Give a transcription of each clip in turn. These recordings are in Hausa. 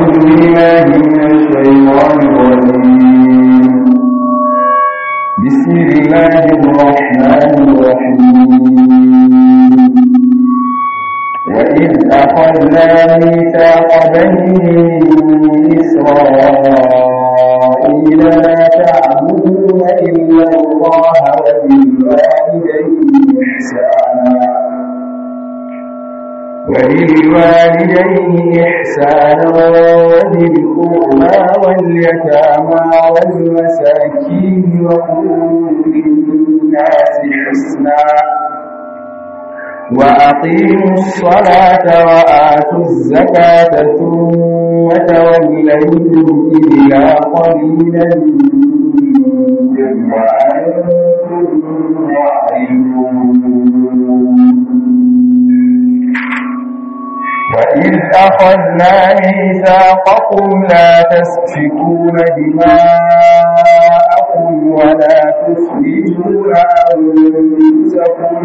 أعوذ بالله من الشيطان الرجيم بسم الله الرحمن الرحيم وإذ أخذنا ميثاق بني إسرائيل لا تعبدون إلا الله وبالوالدين إحسانا وبالوالدين إحسانا وذي القربى واليتامى والمساكين وقولوا للناس حسنا وأقيموا الصلاة وآتوا الزكاة ثم توليتم إلا قليلا منكم وأنتم معرضون وإذ أخذنا ميثاقكم لا تسفكون دماءكم ولا تخرجون أنفسكم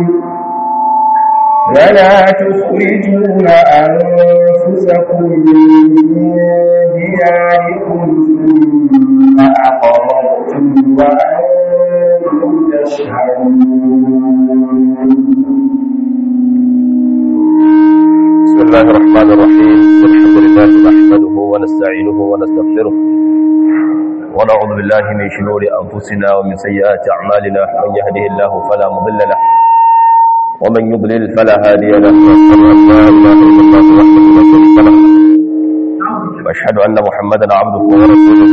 ولا تخرجون أنفسكم من دياركم ثم أقررتم وأنتم تشهدون بسم الله الرحمن الرحيم الحمد لله نحمده ونستعينه ونستغفره ونعوذ بالله من شرور أنفسنا ومن سيئات أعمالنا من يهده الله فلا مضل له ومن يضلل فلا هادي له واشهد ان لا اله الا الله وحده لا شريك له واشهد ان محمدا عبده ورسوله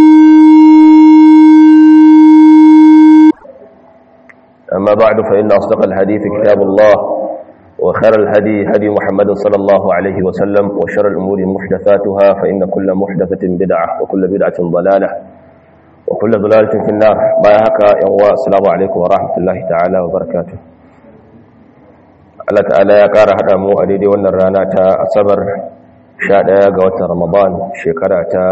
اما بعد فان اصدق الحديث كتاب الله وخير الهدي هدي محمد صلى الله عليه وسلم وشر الامور محدثاتها فان كل محدثه بدعه وكل بدعه ضلاله وكل ضلاله في النار بايعك يا السلام عليكم ورحمه الله تعالى وبركاته Allah ta'ala ya ƙara haɗa mu a daidai wannan rana ta asabar 11 ga watan ramadan shekara ta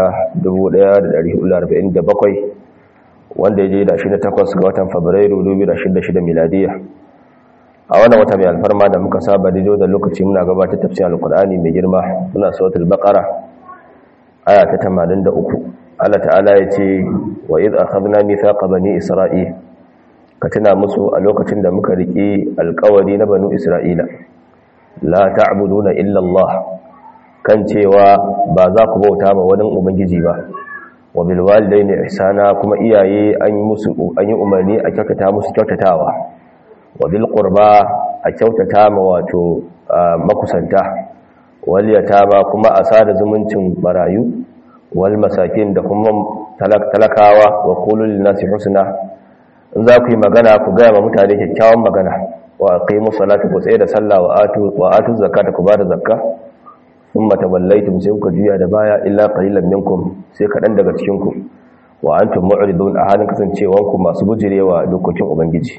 1447 wanda ya je da 28 ga watan fabrairu 2026 miladiya a wannan wata mai alfarma da muka saba daidai da lokaci muna gabatar tafsirin alkur'ani mai girma muna sautul baqara aya ta 83 Allah ta'ala ya ce wa idh akhadna mithaqa bani isra'il ka tuna musu a lokacin da muka riƙe alƙawari na banu isra'ila la ta'buduna illa Allah kan cewa ba za ku bauta ma wani ubangiji ba wa bil walidaini ihsana kuma iyaye an yi musu an yi umarni a kyautata musu kyautatawa wa bil qurba a kyautata ma wato makusanta wal yatama kuma a sada zumuncin barayu wal masakin da kuma talakawa wa qulul lin nasi husna in za ku yi magana ku gaya ma mutane kyakkyawan magana wa aqimu salata ku tsaye da sallah wa atu wa atu zakata ku bada zakka thumma tawallaytum sai ku juya da baya illa qalilan minkum sai kadan daga cikin ku wa antum mu'ridun a halin kasancewan ku masu bujirewa dokokin ubangiji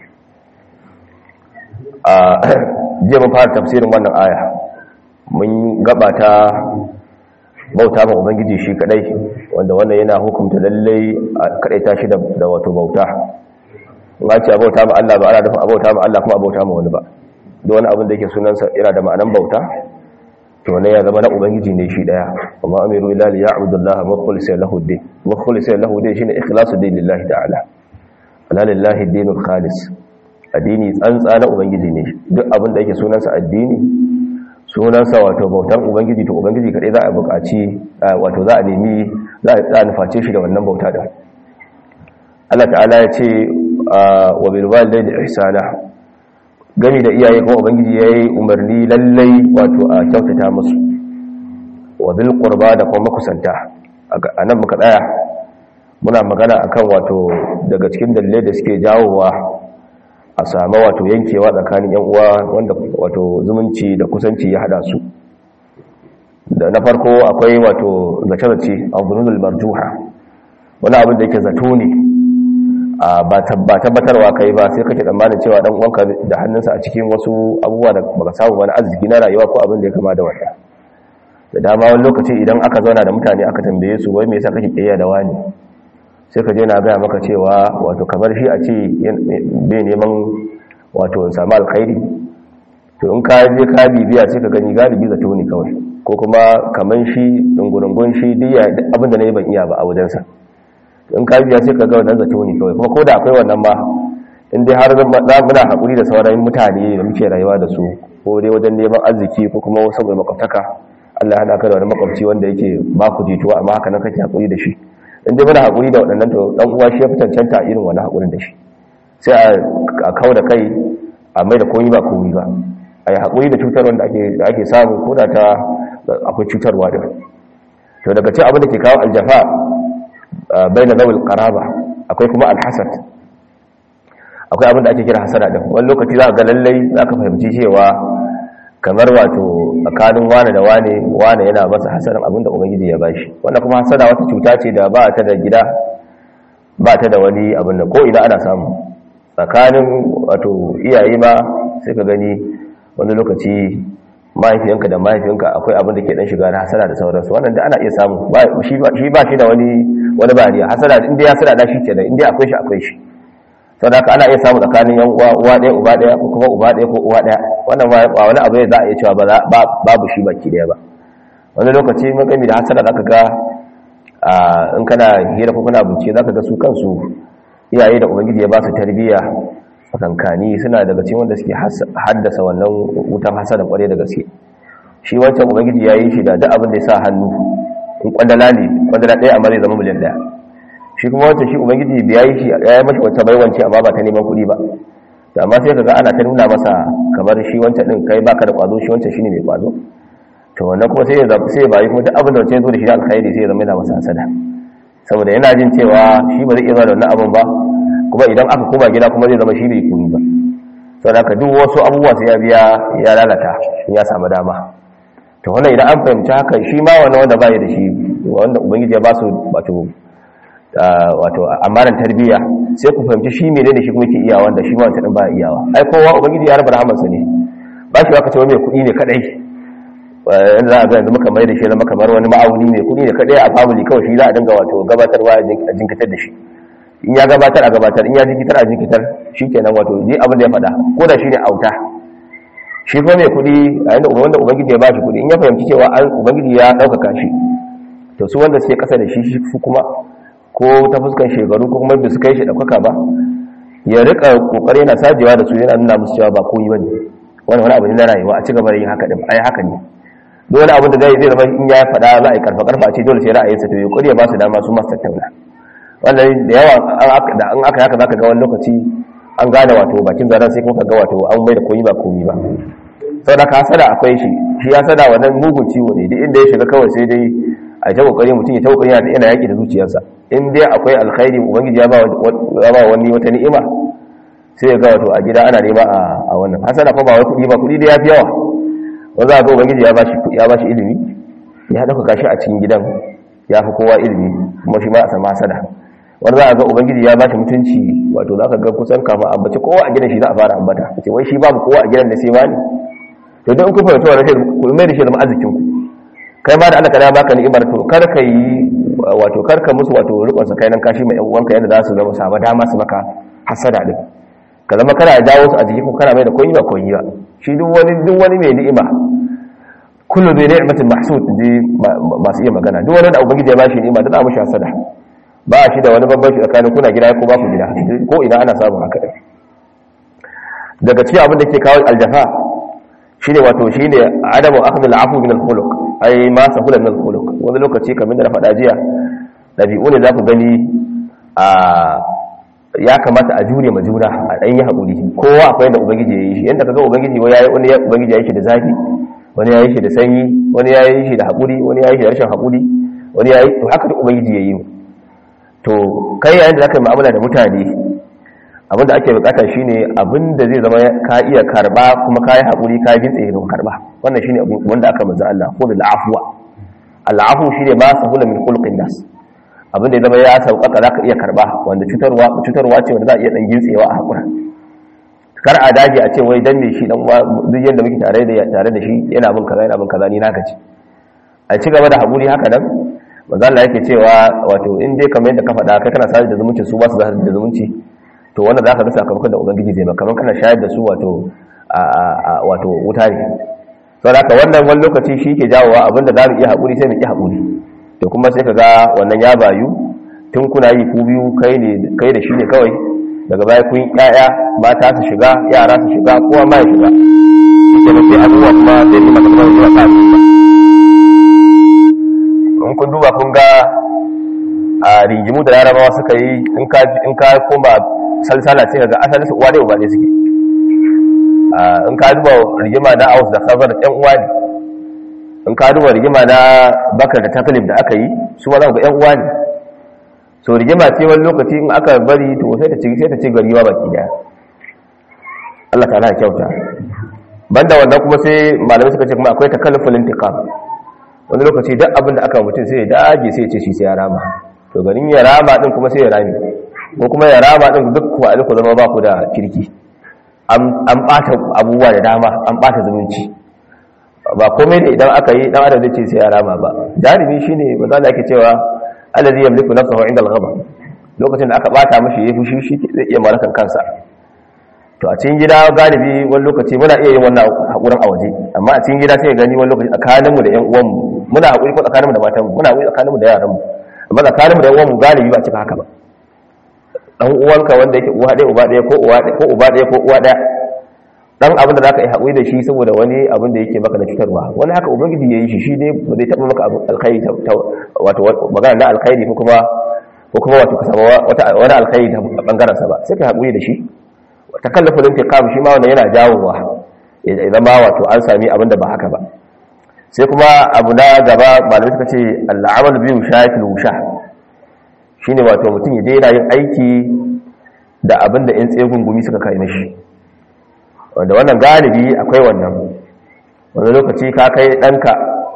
a je mun fara tafsirin wannan aya mun gabata bauta ma ubangiji shi kadai wanda wannan yana hukunta lallai kadai tashi da wato bauta ba ce abauta ma Allah ba ana nufin abauta ma Allah kuma abauta ma wani ba duk wani abin da yake sunansa yana da ma'anan bauta to ne ya zama na ubangiji ne shi daya amma amiru ila li ya'budu Allah mukhlishan lahu din mukhlishan lahu din shine ikhlasu din lillahi ta'ala ala lillahi dinul khalis addini tsantsa na ubangiji ne duk abin da yake sunansa addini sunansa wato bautan ubangiji to ubangiji kadai za a buƙaci wato za a nemi za a nuface shi da wannan bauta da Allah ta'ala ya ce wa bilwalidai da ihsana gami da iyaye kuma ubangiji yayi umarni lallai wato a kyautata musu wa bil qurba da kuma makusanta anan muka tsaya muna magana akan wato daga cikin dalilai da suke jawowa a samu wato yankewa tsakanin yan uwa wanda wato zumunci da kusanci ya hada su da na farko akwai wato zace-zace abunul marjuha wani abin da yake zato ne ba tabbatarwa kai ba sai kake tsammanin cewa dan uwanka da hannunsa a cikin wasu abubuwa da baka samu wani arziki na rayuwa ko abin da ya kama da wata da dama wani lokaci idan aka zauna da mutane aka tambaye su wai me yasa kake kiyaye da wani sai ka je na gaya maka cewa wato kamar shi a ce bai neman wato samu alkhairi to in ka je ka bibiya sai ka gani galibi zato ne kawai ko kuma kaman shi dungurungun shi duk abin da na yi ban iya ba a wajensa in ka biya sai ka ga wannan zato ne kawai kuma ko da akwai wannan ma in dai har muna haƙuri da sauran mutane da muke rayuwa da su ko dai wajen neman arziki ko kuma wasu mai makwabtaka Allah hana ka da wani makwabci wanda yake ba ku jituwa amma haka nan kake haƙuri da shi in dai muna haƙuri da waɗannan to dan uwa shi ya fi cancanta irin wani haƙurin da shi sai a kawo da kai a mai da komi ba komi ba a yi haƙuri da cutar wanda ake samu ko da ta akwai cutarwa da to daga ce abin da ke kawo aljafa bai na zawil karaba akwai kuma alhassad akwai abin da ake kira hasada din wani lokaci za ka ga lallai za ka fahimci cewa kamar wato tsakanin wane da wane wane yana masa hasadan abin da ubangiji ya bashi wanda kuma hasada wata cuta ce da ba ta da gida ba ta da wani abin da ko ina ana samu tsakanin wato iyaye ma sai ka gani wani lokaci mahaifiyanka da mahaifiyanka akwai abin da ke dan shiga na hasada da sauransu wannan da ana iya samu shi ba shi da wani wani bariya hasada inda ya hasada da shi kenan inda akwai shi akwai shi saboda haka ana iya samu tsakanin yan uwa uwa ɗaya uba ɗaya ko kuma uba ɗaya ko uwa ɗaya wannan ba wani abu ne za a iya cewa babu shi baki ɗaya ba wani lokaci magami da hasada zaka ga in kana hira ko kuna bincike zaka ga su kansu iyaye da ubangiji ya ba su tarbiyya tsakankani suna daga cikin wanda suke haddasa wannan wutan hasada kware da gaske shi wancan ubangiji ya yi shi da duk abin da ya sa hannu in kwandala ne kwandala ɗaya amma zai zama miliyan ɗaya shi kuma wancan shi ubangiji ya yi shi ya yi mashi wata baiwanci amma ba ta neman kuɗi ba to amma sai kaga ana ta nuna masa kamar shi wancan ɗin kai baka da ƙwazo shi wancan shine mai ƙwazo to wannan kuma sai ya sai ya bayi kuma duk abin da wancan ya zo da shi da alkhairi sai ya zama yana masa hasada saboda yana jin cewa shi ba zai iya zuwa da wannan abin ba kuma idan aka koma gida kuma zai zama shi bai koyi ba saboda haka duk wasu abubuwa sai ya biya ya lalata ya samu dama to wannan idan an fahimci haka shi ma wannan wanda bai da shi wanda ubangiji ya ba su wato wato amaran tarbiyya sai ku fahimci shi menene shi kuma yake iya wanda shi ma wancan ba iyawa ai kowa ubangiji ya raba rahamarsa ne ba shi aka ce mai kuɗi ne kadai yanzu za a ga yanzu muka mai da shi zama kamar wani ma'auni mai kuɗi ne kadai a family kawai shi za a dinga wato gabatarwa a jinkitar da shi in ya gabatar a gabatar in ya jinkitar a jinkitar shi kenan wato ji abin da ya faɗa ko da shi ne auta shi kuma mai kuɗi a yanda wanda ubangiji ya ba shi kuɗi in ya fahimci cewa ubangiji ya ɗaukaka shi to su wanda suke ƙasa da shi shi kuma ko ta fuskan shekaru ko kuma su kai shi ɗaukaka ba ya rika kokari yana sajewa da su yana nuna musu cewa ba koyi bane wani wani abu ne na rayuwa a ci gaba da yin haka din ai haka ne duk wani abu da zai zai zama in ya faɗa za a yi karfa karfa ce dole sai ra'ayinsa to ya kuri ya ba su dama su masu tattauna wannan da yawa da an aka haka zaka ga wani lokaci an gane wato bakin zaren sai kuma ka ga wato an bai da koyi ba koyi ba sau da ka sada akwai shi shi ya sada wannan mugun ciwo ne duk inda ya shiga kawai sai dai a ta kokari mutum ya ta kokari yana yaki da zuciyarsa in dai akwai alkhairi ubangiji ya ba wani wata ni'ima sai ya ga wato a gida ana nema a wannan hasana fa ba wai kudi ba kudi da yafi yawa wanda ga ubangiji ya bashi ya bashi ilimi ya dauka gashi a cikin gidan ya fi kowa ilimi kuma shi ma a sama hasada wanda za a ga ubangiji ya bashi mutunci wato za ka ga kusan kama ambaci kowa a gidan shi za a fara ambata ce wai shi babu kowa a gidan da sai wani to don ku fahimta wannan sai ku mai da shi zama arzikin ku kai ma da Allah kada baka ni'imar to kar ka yi wato kar ka musu wato rikon kai nan kashi mai yan uwanka yanda za su zama samu dama su maka hasada din ka zama kana jawo su a jiki ko kana mai da koyi ba koyi ba shi duk wani duk wani mai ni'ima kullu bi ni'matin mahsud ji masu iya magana duk wani da ubangiji ya bashi ni'ima da za mu shi hasada ba shi da wani babban shi tsakanin kuna gida ko ba ku gida ko ina ana samun haka daga cikin abin da ke kawo aljafa shine wato shine adamu akhdhu al-afu min al-khuluq ai ma sahula min al-khuluq wani lokaci kamar da na faɗa jiya dabi'u ne za ku gani a ya kamata a jure ma juna a ɗan yi haƙuri kowa akwai yadda ubangiji ya yi shi yadda ka ga ubangiji wani yayi wani ubangiji ya yi shi da zafi wani ya yi shi da sanyi wani ya yi shi da haƙuri wani ya yi shi da rashin haƙuri wani ya yi to haka da ubangiji ya yi to kai yayin da zaka yi mu'amala da mutane abinda ake bukata shine abinda zai zama ka iya karba kuma ka yi haƙuri ka bin tsaye don karba wannan shine wanda aka manzo Allah ko da afwa al'afu shine ma sahula min khulqin nas abinda ya zama ya sauƙaƙa zaka iya karba wanda cutarwa cutarwa ce wanda za a iya dan gintsewa a hakura kar a daji a ce wai dan me shi dan uwa duk yanda muke tare da tare da shi yana bin kaza yana bin kaza ni na gaji a ci gaba da haƙuri haka nan manzo Allah yake cewa wato in dai kamar yadda ka faɗa kai kana sadar da zumunci su ba su sadar da zumunci to wanda za ka ga sakamakon da ubangiji zai maka kamar kana shayar da su wato wato wuta ne saboda haka wannan wani lokaci shi ke jawowa abinda za mu iya haƙuri sai mu ƙi haƙuri to kuma sai ka ga wannan ya bayu tun kuna yi ku biyu kai ne kai da shi ne kawai daga baya kun ƴaƴa mata su shiga yara su shiga kowa ma ya shiga sai mu ce abubuwa kuma sai ni maka kuma zuwa ta in kun duba kun ga a rigimu da larabawa suka yi in ka in ka koma salsala sai ka ga asalin su uwa ne uba ne suke in ka duba rigima na aus da khazar ɗan uwa ne in ka duba rigima na bakar da taklif da aka yi su ma za ga ɗan uwa ne so rigima ce wani lokaci in aka bari to sai ta ci sai ta ci gariwa baki daya Allah ta kyauta banda wannan kuma sai malamai suka ce kuma akwai takalluful intiqam wani lokaci duk abin da aka mutum sai ya dage sai ya ce shi sai ya rama to ganin ya rama din kuma sai ya rami ko kuma ya rama din duk ku aliku zama ba ku da kirki an bata abubuwa da dama an bata zumunci ba komai da idan aka yi dan adam zai ce sai ya rama ba jarumi shine ba za ake cewa alladhi yamliku nafsahu inda al-ghadab lokacin da aka bata mishi yayi fushi shi zai iya malakan kansa to a cikin gida galibi wani lokaci muna iya yin wannan hakurin a waje amma a cikin gida sai gani wani lokaci tsakaninmu da ƴan uwanmu muna hakuri ko tsakaninmu da matanmu muna hakuri tsakaninmu da yaranmu amma tsakaninmu da ƴan uwanmu galibi ba cika haka ba dan uwanka wanda yake uwa ɗaya uba ɗaya ko uwa ko uba ɗaya ko uwa ɗaya dan abin da zaka yi hakuri da shi saboda wani abin da yake maka na cutarwa wani haka ubangiji ya yi shi shi ne ba zai taɓa maka abin alkhairi wato magana na alkhairi ko kuma ko kuma wato ka samu wani alkhairi ta bangaren sa ba sai ka hakuri da shi takallafu lintiqam shi ma wannan yana jawowa ya zama wato an sami abin da ba haka ba sai kuma abu na gaba malamai suka ce al'amal bi shaykhul wusha shine wato mutum ya je yana yin aiki da abin da in tsegun gumi suka kai mishi wanda wannan galibi akwai wannan wani lokaci ka kai ɗanka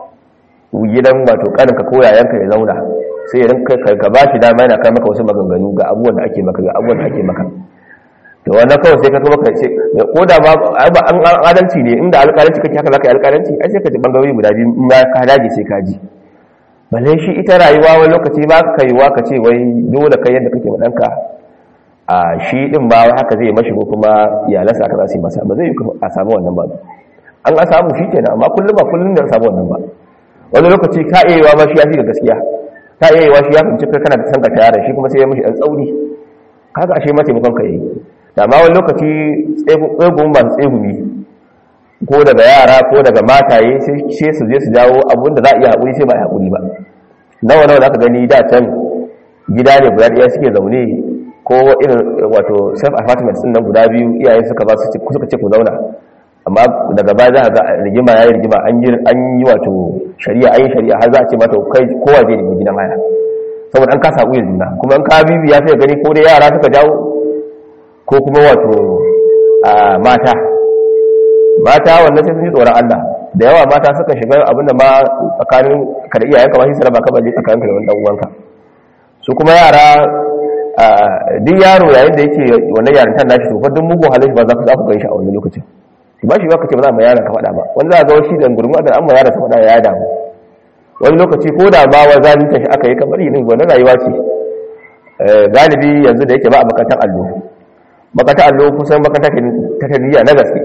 gidan wato ƙaninka ko yayanka ya zauna sai ya rinka ka ba shi dama yana kai maka wasu maganganu ga abubuwan da ake maka ga abubuwan da ake maka to wannan kawai sai ka kuma ka ce ko da ba an adalci ne inda alƙalanci kake haka zaka yi alƙalanci ai sai ka ji bangarori guda biyu in ka dage sai ka ji balle shi ita rayuwa wani lokaci ba ka yi wa ka ce wai dole kai yadda kake ɗanka a shi din ba haka zai mashi ko kuma iyalansa aka za su yi masa ba zai yi a samu wannan ba an a samu shi kenan amma kullum ba kullum da samu wannan ba wani lokaci ka iya yiwa ma shi ya fi ga gaskiya ka iya yiwa shi ya fahimci kai kana da san ka tayar shi kuma sai ya mishi ɗan tsauri kaga ashe mace mukon ka yayi amma wani lokaci tsegun ba tsegumi ko daga yara ko daga mataye sai su je su jawo abun da za a iya haƙuri sai ba a haƙuri ba nawa nawa za ka gani da can gida ne guda ɗaya suke zaune ko irin wato self apartments din nan guda biyu iyaye suka ba su suka ce ku zauna amma daga baya za ga rigima yayi rigima an yi an yi wato shari'a an yi shari'a har za a ce mata kai kowa zai nemi gidan haya saboda an kasa uyin juna kuma an ka bibi ya sai gani ko dai yara suka jawo ko kuma wato mata mata wannan sai sun ji tsoron Allah da yawa mata suka shiga abinda ma tsakanin ka da iyayenka ma shi sana ba ka baje tsakaninka da wani dan uwanka su kuma yara duk yaro yayin da yake wannan yarintar nashi to fa duk mugun halin ba za ku za ku ganshi a wannan lokacin shi ba shi ba ka ce ba za mu yaron ka faɗa ba wani za ga shi da gurgurma da amma yaron sa faɗa ya damu wani lokaci ko da ba wa zalunta shi aka yi kamar yin wannan rayuwa ce galibi yanzu da yake ba a makarantar allo makarantar allo kusan makarantar ta tarbiyya na gaske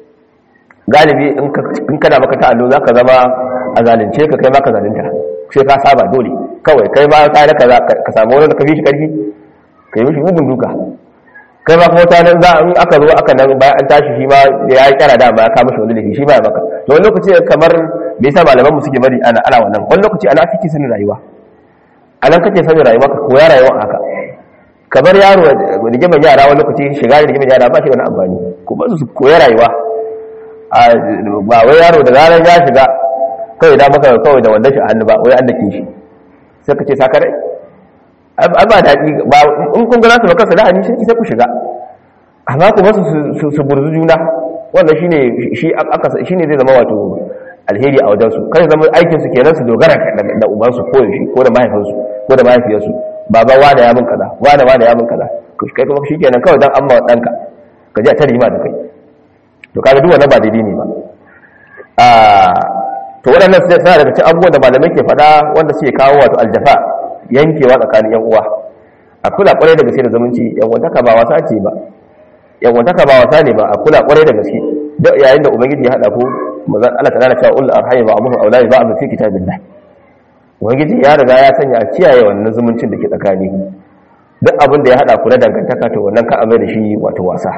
galibi in kana makarantar allo za ka zama a zalunce ka kai ma ka zalunta sai ka saba dole kawai kai ba ka da ka samu wani da ka fi shi karfi ka yi mishi mugun duka kai ba kuma ta nan za in aka zo aka nan bayan an tashi shi ma ya yi kyara dama ya kama shi wani laifi shi ba ya maka to wani lokaci kamar bai sa malaman mu suke bari ana ana wannan wani lokaci ana kake sanin rayuwa a nan kake sanin rayuwa ka koya rayuwa haka kamar yaro rigiman yara wani lokaci shiga da rigiman yara ba shi wani amfani kuma su koya rayuwa ba wai yaro da zarar ya shiga kawai da maka kawai da wanda shi a hannu ba wai an dake shi sai ka ce sakarai ai ba daɗi ba in kun ga nasu bakansa da hannu sai ku shiga amma ku basu su burzu juna wannan shine shi aka shine zai zama wato alheri a wajensu kai zama aikin su kenan su dogara da uban su ko shi ko da mahaifinsu ko da mahaifiyarsu baba wani ya min kaza wani wani ya min kaza kai kuma shi kenan kawai dan amma danka ka ji a tare ma da kai to kaga duk wannan ba daidai ne ba to waɗannan suna daga cikin abubuwan da malamai ke faɗa wanda suke kawo wato aljafa yankewa tsakanin yan uwa a kula kwarai da gaske da zumunci yan wantaka ba wasa ce ba yan wantaka ba wasa ne ba a kula kwarai da gaske duk yayin da ubangiji ya haɗa ku mazan Allah ta cewa ul arhami ba abuhu aulai ba fi kitabillah ubangiji ya riga ya sanya a kiyaye wannan zumuncin da ke tsakani duk abin da ya hada ku na dangantaka to wannan ka amai da shi wato wasa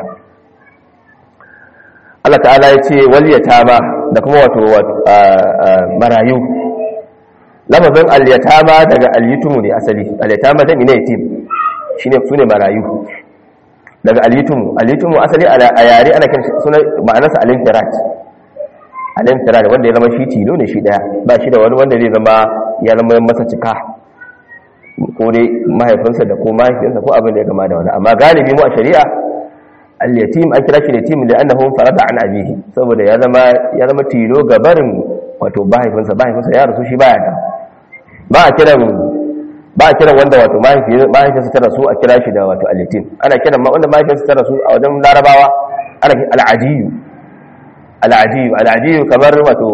Allah ta'ala ya ce wal yatama da kuma wato marayu lafazin al yatama daga al yitumu ne asali al yatama dan ina yatim shine sune marayu daga al yitumu al yitumu asali a yare ana kiran sunan ma'anarsa al infirat al infirat wanda ya zama shi tilo ne shi daya ba shi da wani wanda zai zama ya zama masa cika ko dai mahaifinsa da ko mahaifinsa ko abin da ya gama da wani amma galibi mu a shari'a al-yatim an kira shi yatim da annahu farada an abihi saboda ya zama ya zama tilo ga barin wato mahaifinsa mahaifinsa ya rasu shi baya da ba a kiran ba a kiran wanda wato mahaifinsa ta rasu a kira shi da wato al-yatim ana kiran wanda mahaifinsa ta rasu a wajen larabawa ana al-ajiyu al-ajiyu al-ajiyu kamar wato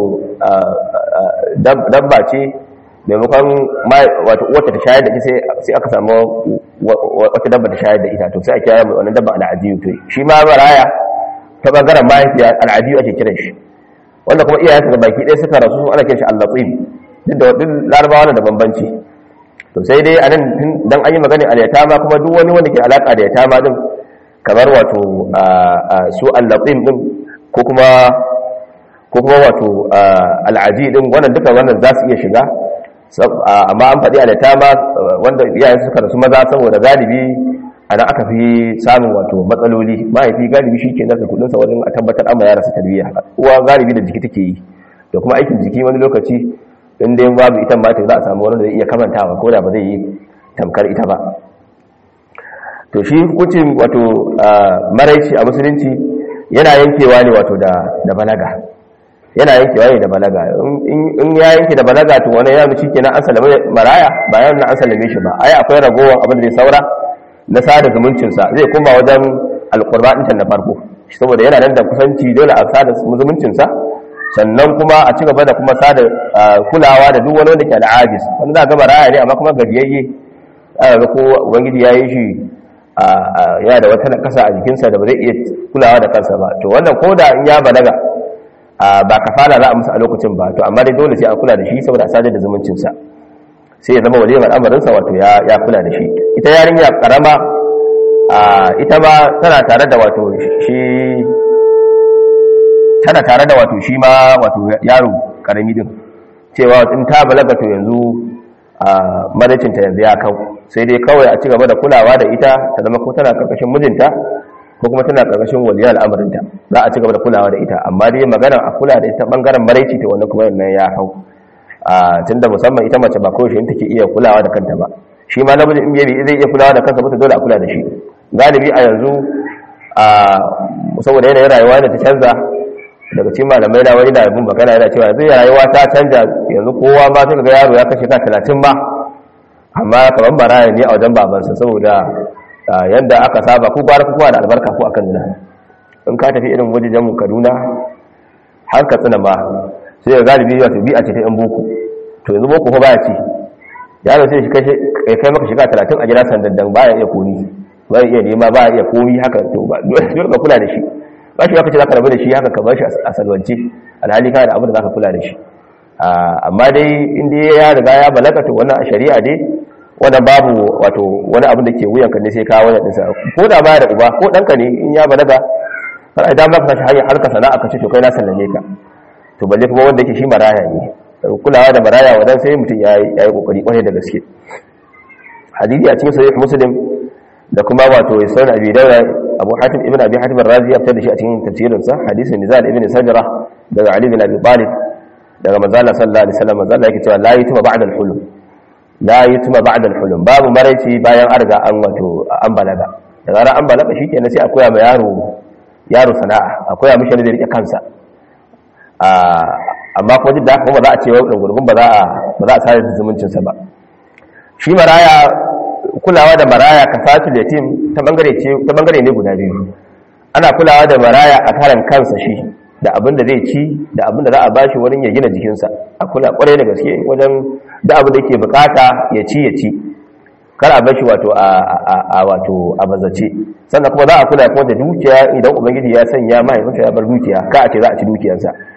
dabba ce maimakon wato wata ta shayar da ita sai aka samu wata dabba ta shayar da ita to sai a kira mai wannan dabba al'adiyu to shi ma baraya ta bangaren mahaifiya al'adiyu ake kiran shi wanda kuma iyayensa ga baki ɗaya suka rasu ana kiran shi al-latif duk da duk larabawa da bambanci to sai dai anan dan an yi magana al-yatama kuma duk wani wanda ke alaka da yatama din kamar wato su al-latif din ko kuma ko kuma wato al-aji din wannan duka wannan za su iya shiga amma an faɗi a ma wanda iyayen suka rasu maza saboda galibi ana aka fi samun wato matsaloli mahaifi galibi shi ke nasa kudinsa wajen a tabbatar amma ya rasa tarbiyya uwa galibi da jiki take yi da kuma aikin jiki wani lokaci in dai babu ita ba ta za a samu wani da zai iya kamantawa ko da ba zai yi tamkar ita ba to shi hukuncin wato maraici a musulunci yana yankewa ne wato da balaga yana yankewa ne da balaga in ya yanke da balaga to wani ya mace kenan an salame maraya ba yana an salame shi ba ai akwai ragowar abin da zai saura na sada zumuncin sa zai koma wajen alqurba din na farko saboda yana nan da kusanci dole a sada zumuncin sa sannan kuma a ci gaba da kuma sada kulawa da duk wani wanda ke al'ajis wanda za ga maraya ne amma kuma gajiyayye ga ko ubangiji ya yi shi yana da wata nakasa a jikinsa da ba zai iya kulawa da kansa ba to wannan koda in ya balaga ba kafala za a musu a lokacin ba to amma dai dole sai a kula da shi saboda a sadar da zumuncinsa sai ya zama wajen al'amarinsa wato ya kula da shi ita yarinya karama ita ma tana tare da wato shi tana tare da wato shi ma wato yaro karami din cewa in ta balaga to yanzu madacinta yanzu ya kau sai dai kawai a ci gaba da kulawa da ita ta zama ko tana karkashin mijinta ko kuma tana karkashin waliyar al'amarinta za a ci gaba da kulawa da ita amma dai maganar a kula da ita bangaren maraici ta wannan kuma yannan ya hau a tunda musamman ita mace ba kawai shi take iya kulawa da kanta ba shi ma namiji in yabi zai iya kulawa da kansa ba dole a kula da shi galibi a yanzu a saboda yanayin rayuwa da ta canza daga cikin malamai na wani na bin magana yana cewa yanzu rayuwa ta canja yanzu kowa ma sai ga yaro ya kashe ka talatin ba amma kamar baraya ne a wajen babansa saboda yadda aka saba ku gwara kuwa da albarka ko akan zina in ka tafi irin wajen mu kaduna har ka tsina ma sai ya galibi wato bi a ce ta yan boko to yanzu boko ko baya ci yaro sai shi kai maka shiga talatin a gida sandandan baya iya komi ba iya nema ba iya komi haka to ba dole ka kula da shi ba shi ka ce za ka rabu da shi haka ka bar shi a salwance alhali kana da abin da za ka kula da shi amma dai inda ya riga ya balaga to wannan a shari'a dai wannan babu wato wani abin da ke wuyan ka ne sai ka wani dinsa ko da baya da uba ko danka ne in ya balaga har idan maka tashi hanyar harka sana'a ka ce to kai na sallame ka to balle kuma wanda yake shi maraya ne kulawa da maraya wadan sai mutum ya yi kokari kwarai da gaske hadisi a cikin sahih muslim da kuma wato sunan abi dawud abu hatim ibn abi hatim ar-razi ya fitar da shi a cikin tafsirin sa hadisin nizal ibn sajra daga ali bin abi talib daga manzo Allah sallallahu alaihi wasallam manzo Allah yake cewa la yutuma ba'da al-hulum la yutuma ba'da al-hulum babu maraici bayan an riga an wato an balaga daga ran an balaga shikenan sai a koya ma yaro yaro sana'a a koya mishi da rike kansa amma kuma duk da haka ba za a ce wa gurgun ba za a ba za a sare zumuncin sa ba shi maraya kulawa da maraya kafatul yatim ta bangare ce ta bangare ne guda biyu ana kulawa da maraya a karan kansa shi da abin da zai ci da abin da za a bashi wurin ya gina jikinsa a kula kwarai da gaske wajen da abin da yake bukata ya ci ya ci kar a bashi wato a wato a bazace sannan kuma za a kula kuma da dukiya idan ubangiji ya sanya mahaifinsa ya bar dukiya ka a ce za a ci dukiyarsa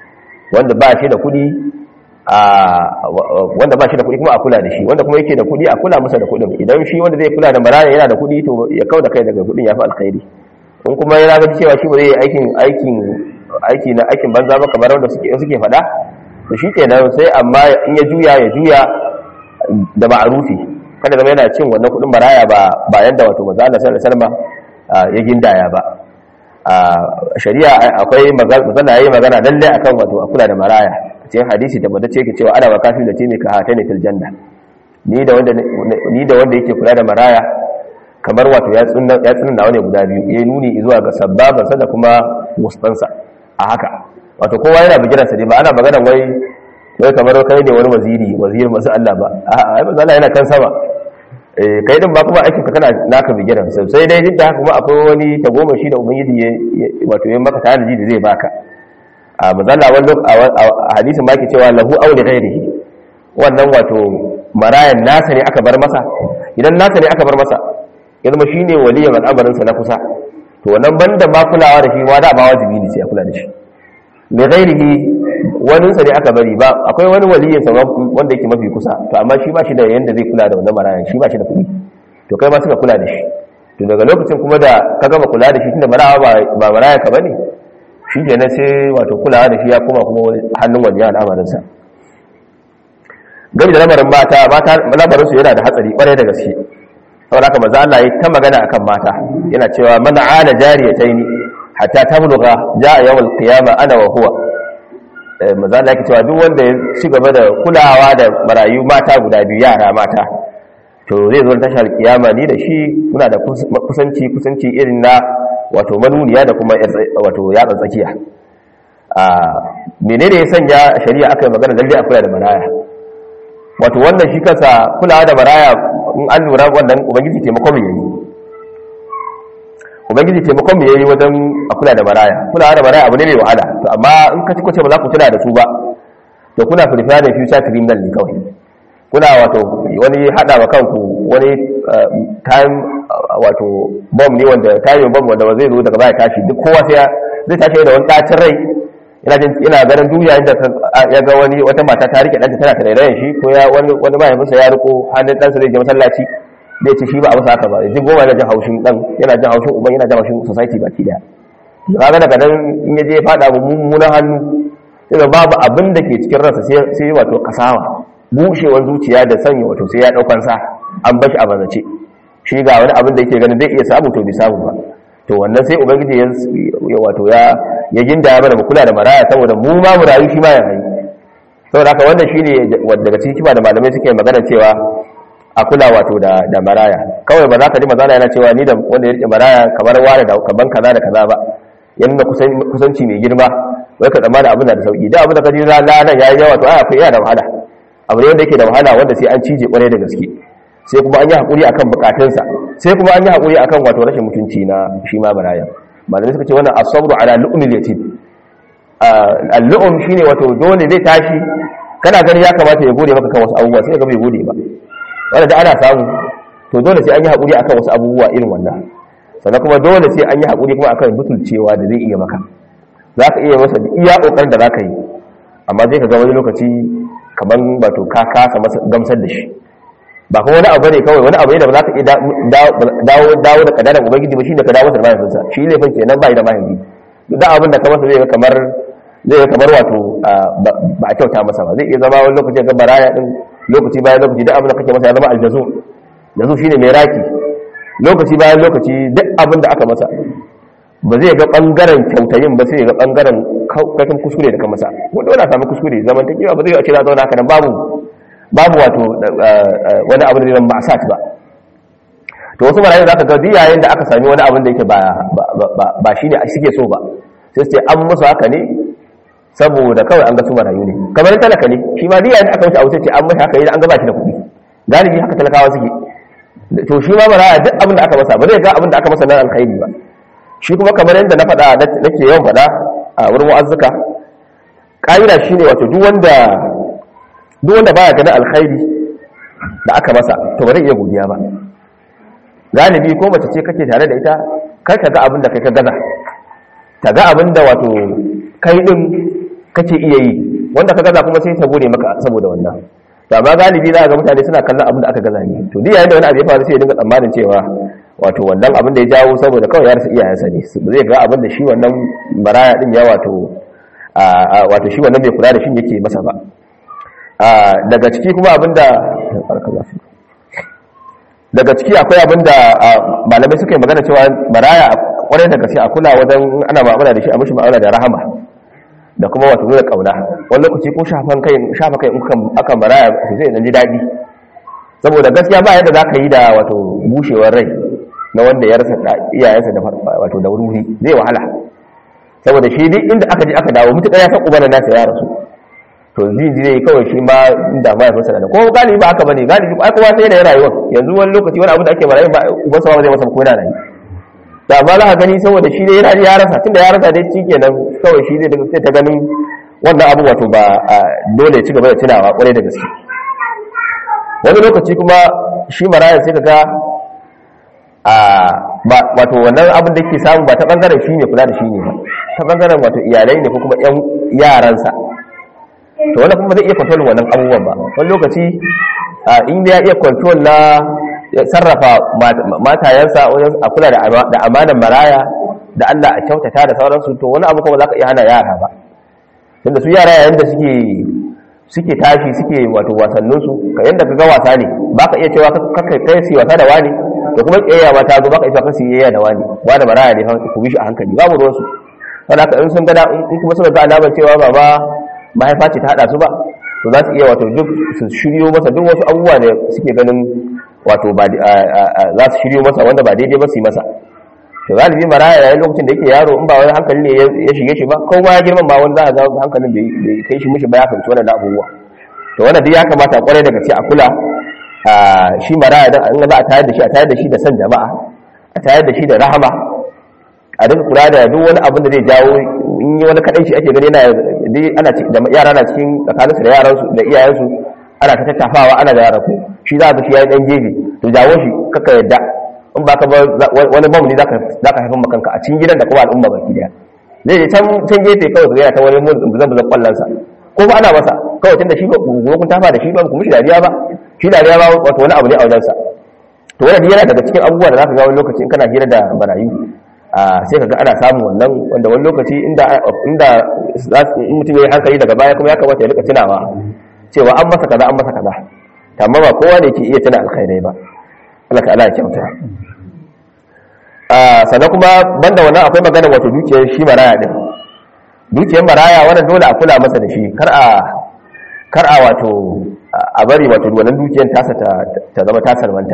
wanda ba shi da kuɗi a wanda ba shi da kuɗi kuma a kula da shi wanda kuma yake da kuɗi a kula masa da kuɗin idan shi wanda zai kula da maraya yana da kuɗi to ya kau da kai daga kuɗin ya fi alkhairi in kuma yana ga cewa shi ba zai yi aikin aikin aiki na aikin banza ba kamar wanda suke suke faɗa to shi kenan sai amma in ya juya ya juya da ma'arufi kada zama yana cin wannan kudin maraya ba bayan da wato manzo Allah sallallahu alaihi wasallam ya gindaya ba a shari'a akwai magana yayi magana lalle akan wato a kula da maraya cikin hadisi da ce yake cewa ana wakafin da ce mai ka hatane fil janna ni da wanda ni da wanda yake kula da maraya kamar wato ya tsunna ya tsunna wani guda biyu yayi nuni zuwa ga sabbaban sa da kuma musbansa a haka wato kowa yana bigiransa ne ba ana magana wai wai kamar kai ne wani waziri wazirin masu Allah ba a ai masu Allah yana kan sama eh kai din ba kuma aikin ka kana naka bigiran sai dai duk da haka kuma akwai wani tagomashi da ubangiji ya wato yin maka tanaji da zai baka a mazalla wani a hadisin ba ke cewa lahu aw li ghairihi wannan wato marayan nasa ne aka bar masa idan nasa ne aka bar masa ya zama shine waliyin al'amarin sa na kusa to wannan banda ma kulawa da shi ma da ba wajibi ne sai a kula da shi li ghairihi wani sa ne aka bari ba akwai wani waliyin sa wanda yake mafi kusa to amma shi ba shi da yanda zai kula da wannan marayan shi ba shi da kuɗi to kai ma suka kula da shi to daga lokacin kuma da ka gama kula da shi tunda maraya ba maraya ka bane shi ke sai wato kulawa da shi ya kuma kuma hannun wani al'amarinsa gami da lamarin mata mata lamarinsu yana da hatsari kwarai da gaske saboda haka maza Allah ya ta magana akan mata yana cewa mana ala jariyataini hatta tabluga jaa yawmal qiyama ana wa huwa maza Allah yake cewa duk wanda ya ci gaba da kulawa da marayu mata guda biyu yara mata to zai zo tashar kiyama ni da shi muna da kusanci kusanci irin na wato manuniya da kuma wato yatsa tsakiya a menene ya sanya shari'a aka yi magana lalle a kula da maraya wato wannan shi kansa kulawa da maraya in an lura wannan ubangiji taimakon mu yayi ubangiji taimakon mu yayi wajen a kula da maraya kulawa da maraya abu ne mai wahala to amma in ka ci kwace ba za ku tuna da su ba to kuna firfiya da future criminal ne kawai kuna wato wani hada wa kanku wani time wato bom ne wanda time bom wanda ba zai zo daga baya tashi duk kowa sai zai tashi da wani dacin rai ina jin ina ganin duniya inda ya ga wani wata mata ta rike danta tana tarairayen shi ko ya wani wani mahaifinsa ya riko hannun ɗansa zai je masallaci zai ce shi ba a masa haka ba ji goma yana jin haushin dan yana jin haushin uban yana jin haushin society baki daya kaga daga nan in ya je ya fada mummunan hannu sai babu abin da ke cikin ransa sai wato kasawa bushewar zuciya da sanya wato sai ya daukan sa an bashi a bazace shi ga wani abin da yake ganin zai iya samu to bai samu ba to wannan sai ubangiji ya wato ya ya ginda ya mana mu kula da maraya saboda mu ma mu rayu shi ma ya rayu saboda haka wannan shine daga cikin kiba da malamai suke magana cewa a kula wato da da maraya kawai ba za ka ji mazana yana cewa ni da wanda ya rike maraya kamar wani da kaman kaza da kaza ba yana kusanci mai girma wai ka tsammana abin da sauki da abin da ka ji ranar yayi yawa to ai akwai yana da wahala abu ne wanda yake da wahala wanda sai an cije kwarai da gaske sai kuma an yi haƙuri akan bukatunsa sai kuma an yi haƙuri akan wato rashin mutunci na shi ma maraya malamai suka ce wannan asabru ala lu'mil yatim al-lu'um shine wato dole zai tashi kana gani ya kamata ya gode maka kan wasu abubuwa sai ga bai gode ba wanda da ana samu to dole sai an yi haƙuri akan wasu abubuwa irin wannan sannan kuma dole sai an yi haƙuri kuma akan butulcewa da zai iya maka za ka iya masa iya ƙoƙarin da za ka yi amma zai ka ga wani lokaci kamar wato ka kasa masa gamsar da shi ba kuma wani abu ne kawai wani abu ne da ba za ka iya dawo dawo da kadaran ubangiji ba shine ka dawo da mahaifinsa shi ne fanke nan bai da mahaifi duk abin da ka masa zai kamar zai kamar wato ba a kyauta masa ba zai iya zama wani lokaci ga baraya din lokaci bayan lokaci duk abin da kake masa ya zama aljazu jazu shine mai raki lokaci bayan lokaci duk abin da aka masa ba zai ga bangaren kyautayin ba sai ga bangaren kakan kuskure da ka masa wanda wani samu kuskure zaman ta kiwa ba zai ce na zauna haka nan babu babu wato wani abu da zan ba sat ba to wasu marayu za ka ga duk yayin da aka sami wani abin da yake ba shi ne suke so ba sai su ce an musu haka ne saboda kawai an ga su marayu ne kamar talaka ne shi ma duk yayin da aka wuce a wuce ce an musu haka ne an ga ba shi da kuɗi galibi haka talakawa suke to shi ma maraya duk abin da aka masa ba zai ga abin da aka masa na alkhairi ba shi kuma kamar yadda na faɗa nake yawan faɗa a wurin wa'azzuka ƙa'ida shi ne wato duk wanda duk wanda baya ganin alkhairi da aka masa to ba zai iya godiya ba galibi ko mace ce kake tare da ita kai ka ga abin da kai ka gaza ta ga abin da wato kai din kake iya yi wanda ka gaza kuma sai ta gode maka saboda wannan to amma galibi za ga mutane suna kallon abin da aka gaza ne to duk yayin da wani abu ya faru sai ya dinga tsammanin cewa wato wannan abin da ya jawo saboda kawai ya rasa iyayensa ne zai ga abin da shi wannan baraya din ya wato wato shi wannan bai kula da shi yake masa ba daga ciki kuma abin da daga ciki akwai abin da malamai suka yi magana cewa baraya kwarai da gaske a kula wajen ana ma'amala da shi a mishi ma'amala da rahama da kuma wato nuna kauna wani lokaci ko shafan kai shafa kai in akan baraya su zai dan ji daɗi saboda gaskiya ba yadda za ka yi da wato bushewar rai na wanda ya rasa iyayensa da wato da ruhi zai wahala saboda shi duk inda aka je aka dawo mutuƙa ya san uban nasa ya rasu to zai ji zai kawai shi ma inda ba ya fasa da ko galibi ba haka bane galibi ai kuma sai da ya rayuwa yanzu wani lokaci wani abu da ake marayu ba uban sa ba zai masa ko yana rayu da amma za ka gani saboda shi dai ya rasa tunda ya rasa dai shi kenan kawai shi zai sai ta ganin wannan abu wato ba dole ya ci gaba da tunawa kwarai da gaske wani lokaci kuma shi maraya sai ka ga wato wannan abin da ke samu ba ta bangaren shi ne kula da shi ne ba ta bangaren wato iyalai ne ko kuma yan yaransa to wani kuma zai iya control wannan abubuwan ba wani lokaci in ya iya control na sarrafa matayensa wajen a kula da amanan maraya da Allah a kyautata da sauransu to wani abu kuma za ka iya hana yara ba tunda su yara yayin da suke suke tashi suke wato wasanninsu ka yanda ka ga wasa ne ba ka iya cewa kai kai su wasa da wani da kuma tsayayya ba ta zo ba ka isa kasu yayya da wani wani maraya ne ku bi shi a hankali babu ruwansu wanda haka in sun gada in kuma suka ga alamar cewa ba ba mahaifa ce ta hada su ba to za su iya wato duk su shiryo masa duk wasu abubuwa da suke ganin wato ba za su shiryo masa wanda ba daidai ba su yi masa to galibi maraya yayin lokacin da yake yaro in ba wani hankali ne ya shige shi ba ko ma ya girman ba wani za a ga hankalin bai kai shi mishi ba ya fahimci wannan abubuwa to wannan duk ya kamata kwarai daga ce a kula shi maraya dan an za a tayar da shi a tayar da shi da san jama'a a tayar da shi da rahama a duka kula da duk wani abin da zai jawo in yi wani kaɗai shi ake gani yana ana da yara na cikin tsakaninsu da yaransu da iyayensu ana ta tattafawa ana da yara ku shi za ka shi ya yi ɗan gefe to jawo shi kaka yadda in ba ka ba wani bam ne za ka haifin makanka a cikin gidan da kuma al'umma baki daya zai je can can gefe kawai yana ta wani buzan buzan kwallonsa ko ba ana masa kawai tunda shi ba kun tafa da shi ba ku mishi dariya ba shi dariya ba wato wani abu ne a wajensa to wannan yana daga cikin abubuwa da za ka ga wani lokaci in kana hira da barayu sai kaga ana samun wannan wanda wani lokaci inda inda mutum ya yi hankali daga baya kuma ya kamata ya rika tunawa cewa an masa kaza an masa kaza amma ba kowa ne ke iya tuna alkhairai ba Allah ka Allah ya kyauta sannan kuma banda wannan akwai magana wato dukiyar shi maraya din dukiyar maraya wannan dole a kula masa da shi kar a kar a wato a bari wato wannan dukiyar tasa ta zama ta salmanta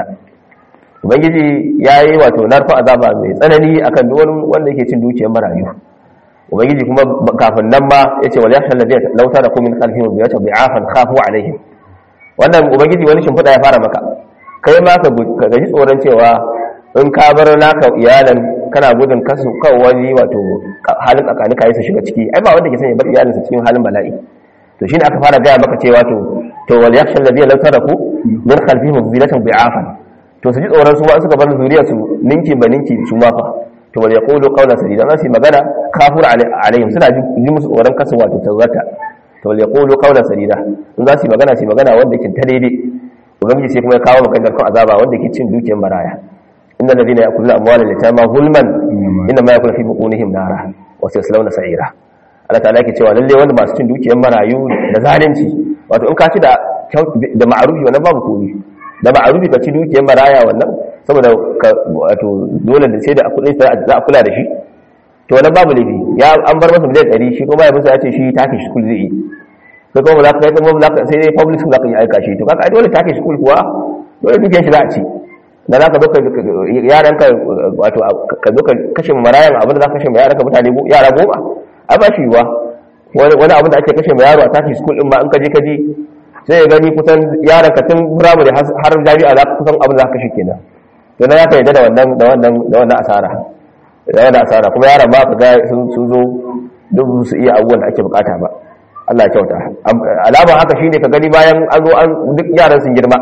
ubangiji ya yi wato narfa azaba mai tsanani akan duk wanda yake cin dukiyar marayu ubangiji kuma kafin nan ma ya ce wal yahshal ladina lauta da kumin khalfihim bi yata bi'afan khafu alaihim wannan ubangiji wani shimfiɗa ya fara maka kai ma ka gaji tsoron cewa in ka bar naka iyalan kana gudun kasu kan wani wato halin tsakani ka yi su shiga ciki ai ba wanda ke sanya bar iyalinsa cikin halin bala'i to shine aka fara gaya maka cewa to to wal yahshal ladina lauta da ku min khalfihim zinatan bi'afan to su ji tsoron su ba suka bar zuriyar su ninki ba ninki su ma fa to wal yaqulu qawlan sadida za su magana kafur alaihim suna ji musu tsoron kasu wato tazata to wal yaqulu qawlan sadida in za su magana su magana wanda ke ta daidai ubangiji sai kuma ya kawo maka narkon azaba wanda ke cin dukiyar maraya innal ladina ya'kuluna amwalal yatama zulman inna ma yakulu fi buqunihim nara wa sayaslawna sa'ira Allah ta'ala yake cewa lalle wanda masu cin dukiyar marayu da zalunci wato in ka ci da da ma'arufi wannan babu komai da ba a rubi ka ci dukiyar maraya wannan saboda wato dole da sai da kudin za a kula da shi to wannan babu laifi ya an bar masa miliyan 100 shi kuma ya musa ya ce shi take shi kul zai yi sai kuma za ka kai kuma za ka sai dai public school za ka yi aika shi to kaga dole take shi kul kuwa dole dukiyar shi za a ci da za ka zo ka yaran ka wato ka zo ka kashe marayan abin da za ka kashe yaran ka mutane yara goma a ba shi yiwa wani abin da ake kashe ma yaro a take school din ma in ka je ka je sai ya gani kusan yaran ka tun firamare har jami'a za ka kusan abin za ka kashe kenan to na ya ka yadda da wannan da wannan da wannan asara da wannan asara kuma yaran ba ka ga sun zo duk su iya abubuwan da ake bukata ba Allah ya kyauta alamar haka shine ka gani bayan an zo an duk yaran sun girma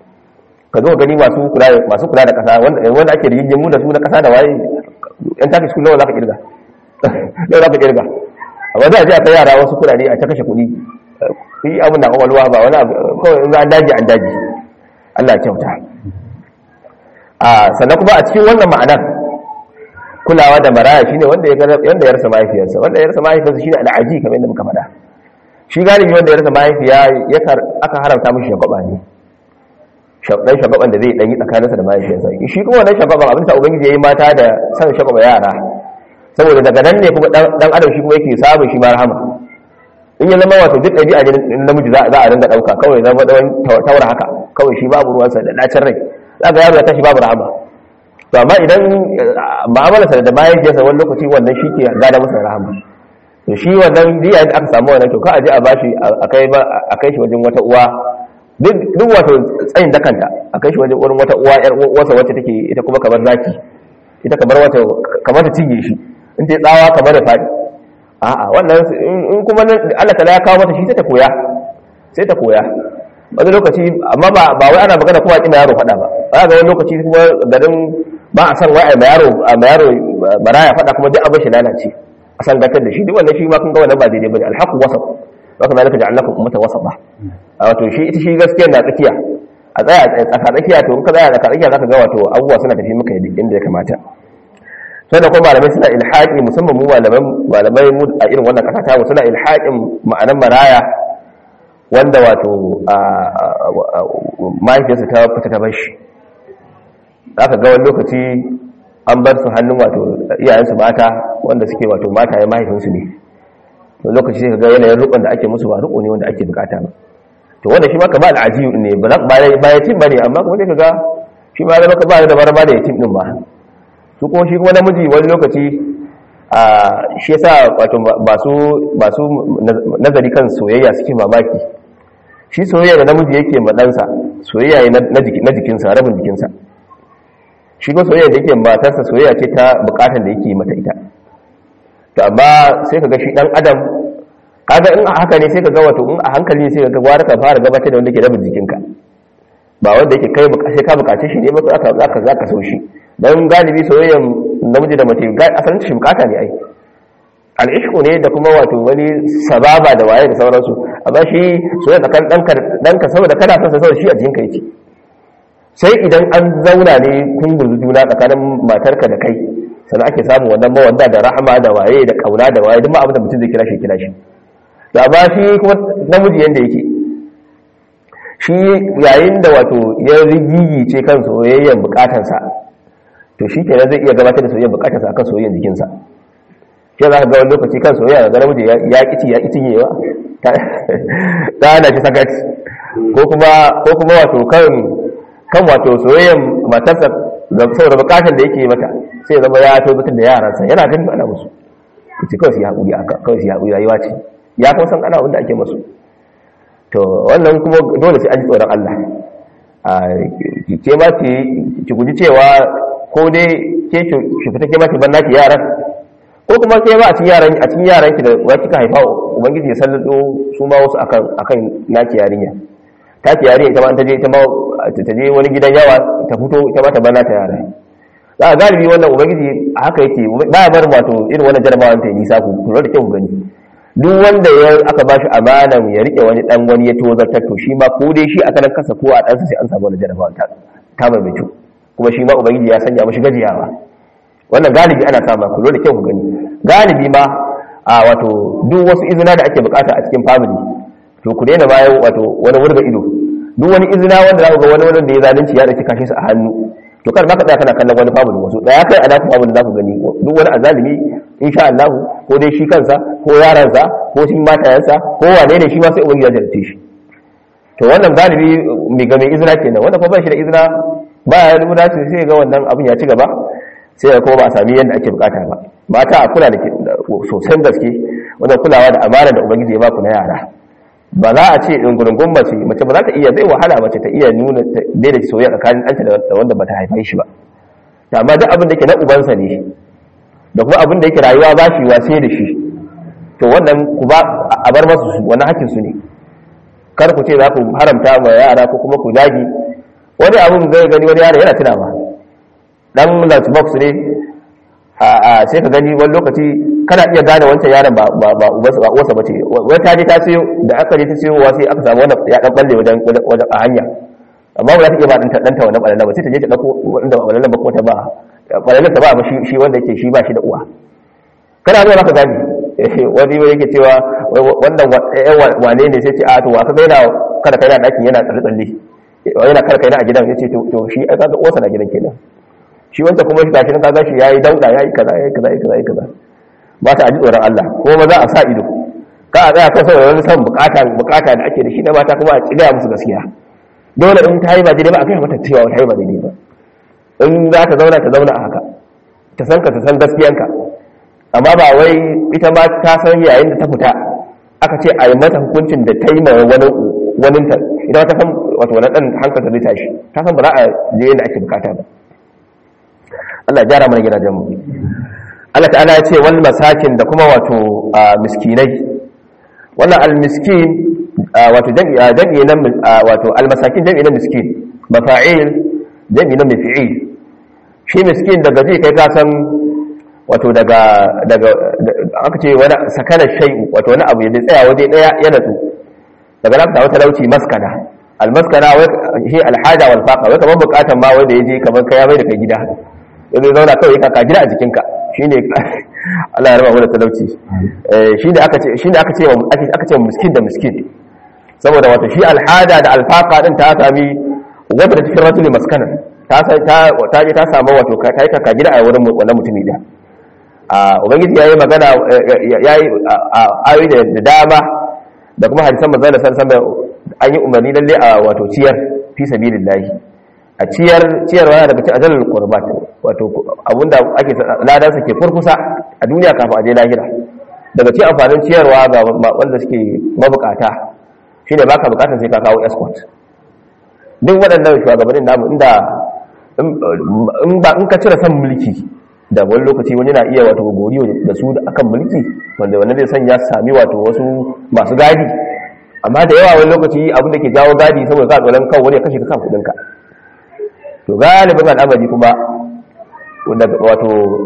ka zo gani masu kula da masu kula da kasa wanda wanda ake rigingimu da su na kasa da waye yan tafi su nawa za ka kirga nawa za ka kirga amma za a je a kai yara wasu kudade a ta kashe kuɗi yi abin da kwakwalwa ba wani abu kawai in an daji an daji Allah kyauta a sannan kuma a cikin wannan ma'anar kulawa da maraya shine wanda ya wanda ya rasa mahaifiyarsa wanda ya rasa mahaifiyarsa shine al'aji kamar yadda muka faɗa shi galibi wanda ya rasa mahaifiya ya aka haramta mishi shagwaba ne dan shagwaban da zai danyi tsakaninsa da mahaifiyarsa shi kuma wannan shagwaban abin da ubangiji yayi mata da san shagwaba yara saboda daga nan ne kuma dan adam shi kuma yake samun shi ma rahama in ya zama wato duk ɗabi'a ne namiji za a dinga ɗauka kawai zama ɗawan taura haka kawai shi babu ruwansa da ɗacin rai za ga yaro ya tashi babu rahama to amma idan ma'amalarsa da mahaifiyarsa wani lokaci wannan shi ke gada masa rahama to shi wannan diya da aka samu wannan to ka aje a bashi a kai shi wajen wata uwa duk wato tsayin dakanta a kai shi wajen wurin wata uwa yar uwarsa wacce take ita kuma kamar zaki ita kamar wata kamar ta cinye shi in ta tsawa kamar da faɗi a'a wannan in kuma Allah ta ya kawo mata shi sai ta koya sai ta koya wani lokaci amma ba ba wai ana magana kuma kina yaro fada ba za ga wani lokaci kuma garin ba a san wai a yaro a yaro baraya fada kuma duk abin shi lalace a san gatar da shi duk wannan shi ma kun ga wannan ba daidai bane alhaqu wasat wa kana zalika ja'alnakum ummatan wasata wato shi ita shi gaskiya na tsakiya a tsaya a tsaka tsakiya to in ka tsaya a tsaka tsakiya zaka ga wato abubuwa suna tafi maka inda ya kamata sai da kuma malamai suna ilhaƙi musamman mu malamai mu a irin wannan ƙasa ta suna ilhaƙin ma'anan maraya wanda wato mahaifiyarsa ta fita ta bar shi za ka ga wani lokaci an bar su hannun wato iyayensu mata wanda suke wato mata ya mahaifinsu ne wani lokaci sai ka ga yanayin rukun da ake musu ba ruku ne wanda ake bukata ba to wanda shi ma ka ba al'ajiyu ne ba ya tim ba ne amma kuma sai ka ga shi ma zama ka ba da barba da ya tim din ba su kuma shi kuma namiji wani lokaci a shi yasa wato masu nazari kan soyayya suke mamaki shi soyayya da namiji yake maɗansa soyayya na jikinsa rabin jikinsa shi kuma soyayya da yake matarsa soyayya ce ta bukatan da yake mata ita to amma sai ka ga shi ɗan adam kaga in a haka ne sai ka ga wato in a hankali sai ka ga gwara ka fara gabatar da wanda ke rabin jikinka ba wanda yake kai sai ka bukace shi ne ba za ka za ka so shi don galibi soyayyar namiji da mace asalin shi bukata ne ai al'ishku ne da kuma wato wani sababa da waye da sauransu amma shi soyayya tsakan ɗanka saboda kana son sa saboda shi a jikinka yake sai idan an zauna ne kun gurzu juna tsakanin matarka da kai sannan ake samun wannan mawanda da rahama da waye da kauna da waye duk ma abin da mutum zai kira shi kira shi da ba shi kuma namiji yanda yake shi yayin da wato ya rigigice kan soyayyen bukatansa to shi kenan zai iya gabatar da soyayyen bukatarsa akan soyayyen jikinsa shi za ka ga wani lokaci kan soyayya ga namiji ya kici ya kici yewa ta hana shi sakati ko kuma ko kuma wato kan kan wato soyayyen matarsa saboda bukatar da yake mata sai zama ya tabbatar da yaransa yana ganin ana musu ce kawai su yi haƙuri aka kawai su yi haƙuri rayuwa ce ya kuma san ana wanda ake masu to wannan kuma dole sai an ji tsoron Allah a ke ma ki guji cewa ko dai ke ki fita ke ma ki bar naki yaran ko kuma ke ma a cikin yaran a cikin yaran ki da wa kika haifa ubangiji ya sallado su ma wasu akan akan naki yarinya ta ki yarinya ita ma ta je ita ma ta je wani gidan yawa ta fito ita ma ta bar nata yara za a galibi wannan ubangiji a haka yake ba ya bar wato irin wannan jarabawan ta yi nisa ku lura da kyau gani duk wanda ya aka bashi amanan ya rike wani dan wani ya tozartar to shi ma ko dai shi a kanan kasa ko a ɗansa sai an samu wani jarabawan ta ta mai mutu kuma shi ma ubangiji ya sanya mashi gajiyawa wannan galibi ana sama ku lura da kyau ku gani galibi ma a wato duk wasu izina da ake bukata a cikin family to ku daina bayan wato wani wurga ido duk wani izina wanda za ku ga wani wanda da ya zalunci ya dauki kashe su a hannu to kar baka tsaya kana kallon wani family wasu da ya kai ana family za ku gani duk wani azalimi insha Allah ko dai shi kansa ko yaransa ko shi matayansa ko wane ne shi ma sai ubangiji ya jarrace shi to wannan galibi mai ga mai izina kenan wanda kuma ba shi da izina ba ya rubuta shi sai ga wannan abin ya ci gaba sai kuma ba a sami yadda ake bukata ba mata a kula da sosan gaske wannan kulawa da amana da ubangiji ya ba ku na yara ba za a ce ɗungurungun mace mace ba za ta iya zai wahala mace ta iya nuna daida soyayya tsakanin ɗanta da wanda ba ta haife shi ba amma duk abin da ke na ubansa ne da kuma abin da yake rayuwa ba shi sai da shi to wannan ku ba a bar masu su wannan hakkin su ne kar ku ce za ku haramta ma yara ko kuma ku zagi wani abin zai gani wani yara yana tunawa dan lunch box ne a sai ka gani wani lokaci kana iya gane wancan yaron ba ba ba uwarsa ba uwarsa bace wata je ta siyo da aka je ta siyo wa sai aka samu wannan ya dan balle wajen wajen a hanya amma ba za ta iya ba ɗanta ɗanta wannan ɓalala ba sai ta je ta ɗauko wanda ba ɓalala ba kuma ta ba ɓalala ta ba ba shi shi wanda yake shi ba shi da uwa kana zuwa maka gani wani wani yake cewa wannan wane ne sai ce a to aka ga yana kada kai na ɗakin yana tsalle tsalle yana kada kai na a gidan yace to to shi ai kaga uwarsa na gidan kenan shi wanda kuma shi gashi nan kaga shi yayi dauda yayi kaza yayi kaza yayi kaza yayi kaza ba ta aji tsoron Allah ko ba za a sa ido ka a tsaya kan saboda wani san bukata bukata da ake da shi na mata kuma a tsaya musu gaskiya dole in ta yi ba daidai ba a kai mata cewa ta yi ba daidai ba in za ta zauna ta zauna a haka ta san ka ta san gaskiyanka amma ba wai ita ma ta san yayin da ta fita aka ce a yi mata hukuncin da ta yi ma wani waninta idan ta san wato wani dan hankalta zai tashi ta san ba za a je yadda ake bukata ba Allah ya gyara mana gidajen mu Allah ta'ala ya ce wal masakin da kuma wato miskinai wannan al miskin wato jam'i na wato al masakin jam'i na miskin mafa'il jam'i na mafi'il shi miskin daga zai kai kasan wato daga daga aka ce wani sakana shay'u wato wani abu ya tsaya waje daya ya natsu daga nan da wata lauci maskana al maskana wai shi al haja wal faqa wai kamar bukatan ma wanda yaje kamar kai ya mai da kai gida yanzu zauna kawai ka ka gida a jikinka shine Allah ya raba mu da talauci eh shine aka ce shine aka ce aka ce miskin da miskin saboda wato shi alhada da alfaqa din ta sami wadda ta cikin ratul maskana ta ta ta je ta samu wato ta yi kaka gida a wurin wannan mutumi da a ubangiji yayi magana yayi ayoyi da dama da kuma hadisan manzo da sallallahu alaihi an yi umarni lalle a wato ciyar fi sabilillahi a ciyar ciyarwa yana daga cikin ajalul qurbat wato abinda ake ladansa ke kurkusa a duniya kafin a je lahira daga cikin amfanin ciyarwa ga wanda suke mabukata shine baka bukatar sai ka kawo escort duk waɗannan shugabannin namu inda in ba in ka cire san mulki da wani lokaci wani na iya wato goriyo da su akan mulki wanda wanda zai sanya sami wato wasu masu gadi amma da yawa wani lokaci abin da ke jawo gadi saboda ka tsoron kawo wani ya kashe ka kan kudinka to galibin al'amari kuma wato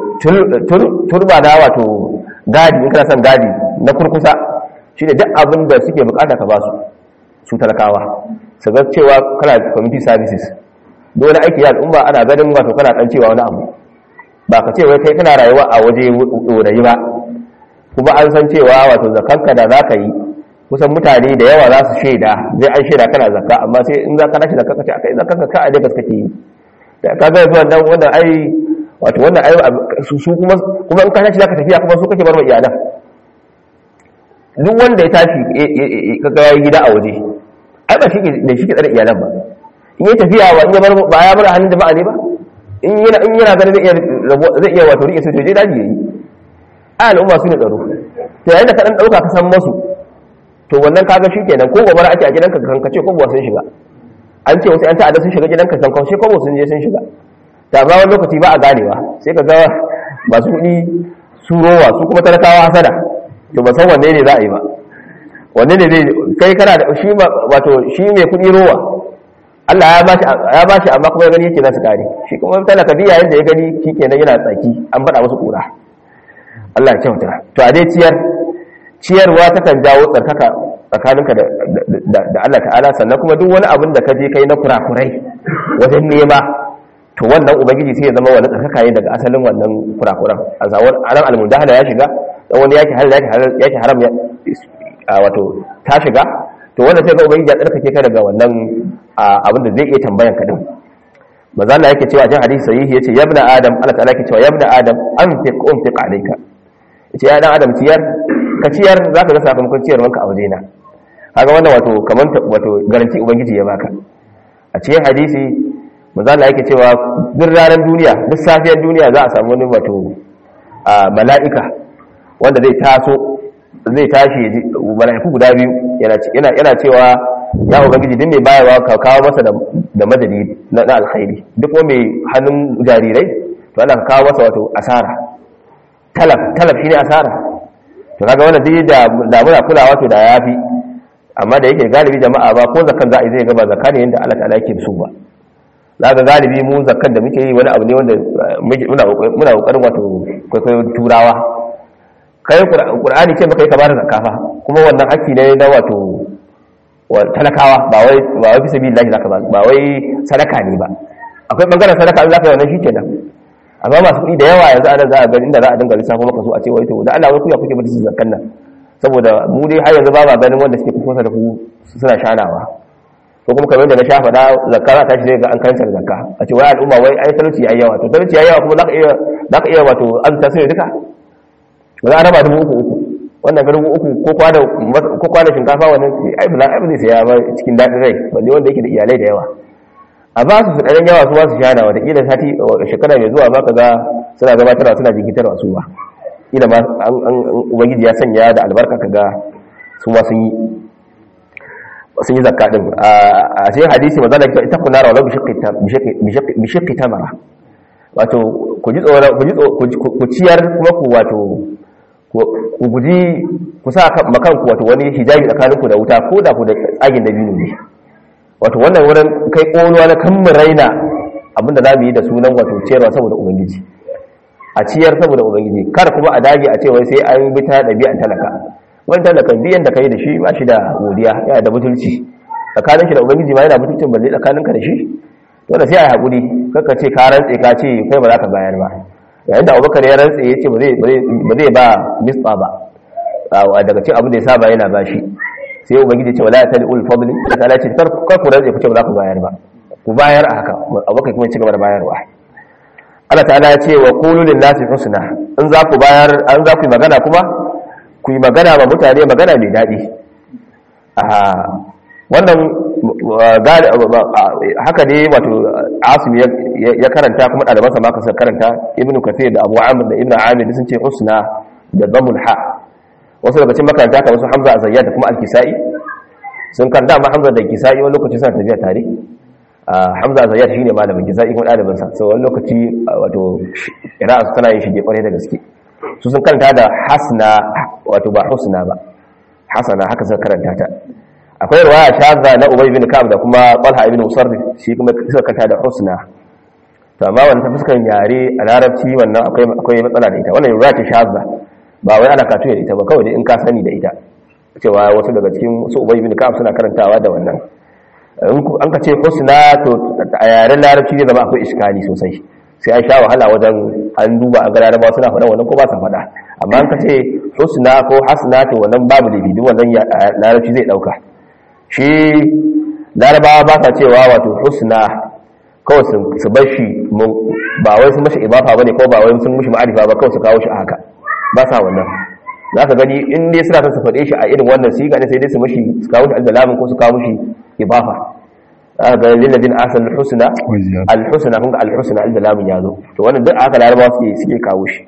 turba na wato gadi in kana son gadi na kurkusa shi ne duk abin da suke bukata ka ba su su talakawa su ga cewa kana community services dole aiki ya al'umma ana ganin wato kana dan cewa wani abu ba ka ce wai kai kana rayuwa a waje ɗorayi ba kuma an san cewa wato zakanka da za ka yi kusan mutane da yawa za su shaida zai an shaida kana zakka amma sai in za ka nashi zakka kace akai zakka ka a daga kake yi da ka ga zuwa dan wanda ai wato wannan ai su su kuma kuma in ka nashi zaka tafiya kuma su kake bar wa iyalan duk wanda ya tashi kaga yayi gida a waje ai ba shi ke da shi ke tsare iyalan ba in ya tafiya wa in ya bar ba ya bar hannun jama'a ne ba in yana in yana ganin zai iya zai iya wato rike su to je daji yayi ai al'umma su ne tsaro to yayin da ka dan dauka ka san masu to wannan kaga kenan ko gobara ake a gidanka kan kace ko ba sun shiga an ce wasu an ta'adda sun shiga gidanka kan kaushe ko sun je sun shiga ta ba wani lokaci ba a ganewa sai ka ga masu kuɗi su rowa su kuma talakawa hasada to ba san wanne ne za a yi ba wanne ne zai kai kana da shi wato shi mai kuɗi rowa Allah ya bashi ya bashi amma kuma ya gani yake za su kare shi kuma talaka biya yadda ya gani shikenan yana tsaki an faɗa musu kura Allah ya kyauta to a dai ciyar ciyarwa takan jawo tsarkaka tsakaninka da Allah ta'ala sannan kuma duk wani abin da ka je kai na kurakurai wajen nema to wannan ubangiji sai ya zama wani tsarkaka ne daga asalin wannan kurakuran a zawar anan almudahana ya shiga dan wani yake halal yake haram wato ta shiga to wanda sai ga ubangiji ya tsarkake ka daga wannan abin da zai iya tambayan ka din manzo Allah yake cewa a cikin hadisi sahihi yace ya ibn adam Allah ta'ala yake cewa ya ibn adam anfiq unfiq alayka yace ya dan adam ciyar ka ciyar zaka ga sakamakon ciyarwanka a wajena kaga wannan wato kaman wato garanti ubangiji ya baka a cikin hadisi manzo Allah yake cewa duk ranar duniya duk safiyar duniya za a samu wani wato mala'ika wanda zai taso zai tashi mala'iku guda biyu yana yana cewa ya ubangiji din mai bayarwa ka kawo masa da madadi na alkhairi duk kuma mai hannun jarirai to ana kawo masa wato asara talaf talaf shine asara to kaga wannan duk da da muna kulawa to da yafi amma da yake galibi jama'a ba ko zakan za a yi zai gaba zakka ne yanda Allah ta'ala yake so ba zaka galibi mu zakkan da muke yi wani abu ne wanda muna muna kokarin wato kwaikwayo turawa kai qur'ani ce maka ka bada zakka fa kuma wannan haƙƙi ne na wato talakawa ba wai ba wai bisa billahi zaka ba ba wai sadaka ne ba akwai bangaren sadaka in zaka yi wannan shikenan amma masu kuɗi da yawa yanzu ana za a ga inda za a dinga lissafo maka su a ce wai to da Allah wai kuya kuke bada su zakkan nan saboda mu dai har yanzu ba ma ganin wanda suke kusa da ku suna shanawa ko kuma kamar da na sha faɗa zakka za ta shi zai ga an kansar zakka a ce wai al'umma wai ai talauci yayi yawa to talauci yayi yawa kuma zaka iya zaka iya wato an ta sai duka ba za a raba dubu uku uku wannan garin uku ko kwana ko kwana shinkafa wannan ai ba ai ba zai saya ba cikin daɗin rai balle wanda yake da iyalai da yawa a ba su ɗan yawa su ba su shana wata kila sati shekara mai zuwa ba ka ga suna gabatarwa suna jinkitarwa su ba kila ma an ubangiji ya sanya da albarka ka ga su ma sun yi sun yi zakka din a cikin hadisi maza da ita kuna rawa bi shakki tamara wato ku ji tsoron ku ciyar kuma ku wato ku guji ku sa makanku wato wani hijabi tsakaninku da wuta ko da ku da tsagin da biyu ne wato wannan wurin kai ƙoluwa na kan raina abinda za mu yi da sunan wato ciyarwa saboda ubangiji a ciyar saboda ubangiji kar kuma a dage a cewa sai an bi ta ɗabi'an talaka wani talaka biyan da ka yi da shi ba shi da godiya yana da butulci tsakanin shi da ubangiji ma yana butulcin balle tsakaninka da shi dole sai a yi haƙuri kakka ce ka rantse ka ce kai ba za ka bayar ba yayin da abubakar ya rantse ya ce ba zai ba misba ba daga cin abin da ya saba yana ba shi sai ubangiji ce wala ta ul fadli ta ala ce kar ku rantse ku ce ba za ku bayar ba ku bayar a haka abubakar kuma ci gaba da bayarwa Allah ta'ala ya ce wa qulu lin nasi husna in za ku bayar an za ku yi magana kuma ku yi magana ba mutane magana mai daɗi wannan haka ne wato asim ya karanta kuma ɗalibansa ma kasar karanta ibnu kafir da abu amir da ibnu amir sun ce husna da zamul ha wasu daga cikin makaranta kamar su hamza azayya da kuma alkisa'i sun kan dama hamza da kisa'i wani lokaci suna tafiya tare hamza azayya shine malamin kisa'i kuma ɗalibinsa sau wani lokaci wato ira'a su tana yin shige kwarai da gaske su sun karanta da hasna wato ba husna ba hasana haka sun karanta ta akwai riwaya shadda na ubay bin ka'ab da kuma talha ibn musarrif shi kuma suka kanta da husna to amma wannan fuskan yare a larabci wannan akwai akwai matsala da ita wannan riwaya ce shadda ba wai ana katu da ita ba kawai in ka sani da ita cewa wasu daga cikin su ubay bin ka'ab suna karantawa da wannan an ka ce husna to a yaren larabci ne zama akwai iskali sosai sai an sha wahala wajen an duba a ga larabawa suna faɗa wannan ko ba sa faɗa amma an ka ce husna ko hasna to wannan babu laifi duk wannan larabci zai ɗauka shi larabawa ba sa cewa wato husna kawai su bar shi ba wai sun mashi ibafa ba ne ko ba wai sun mushi ma'arifa ba kawai su kawo shi a haka ba sa wannan za ka gani in dai suna son su faɗe shi a irin wannan siga ne sai dai su mashi su kawo shi aldalamin ko su kawo shi ibafa za ka gani lilladin asal alhusna alhusna kun ga alhusna aldalamin ya zo to wannan duk aka larabawa suke suke kawo shi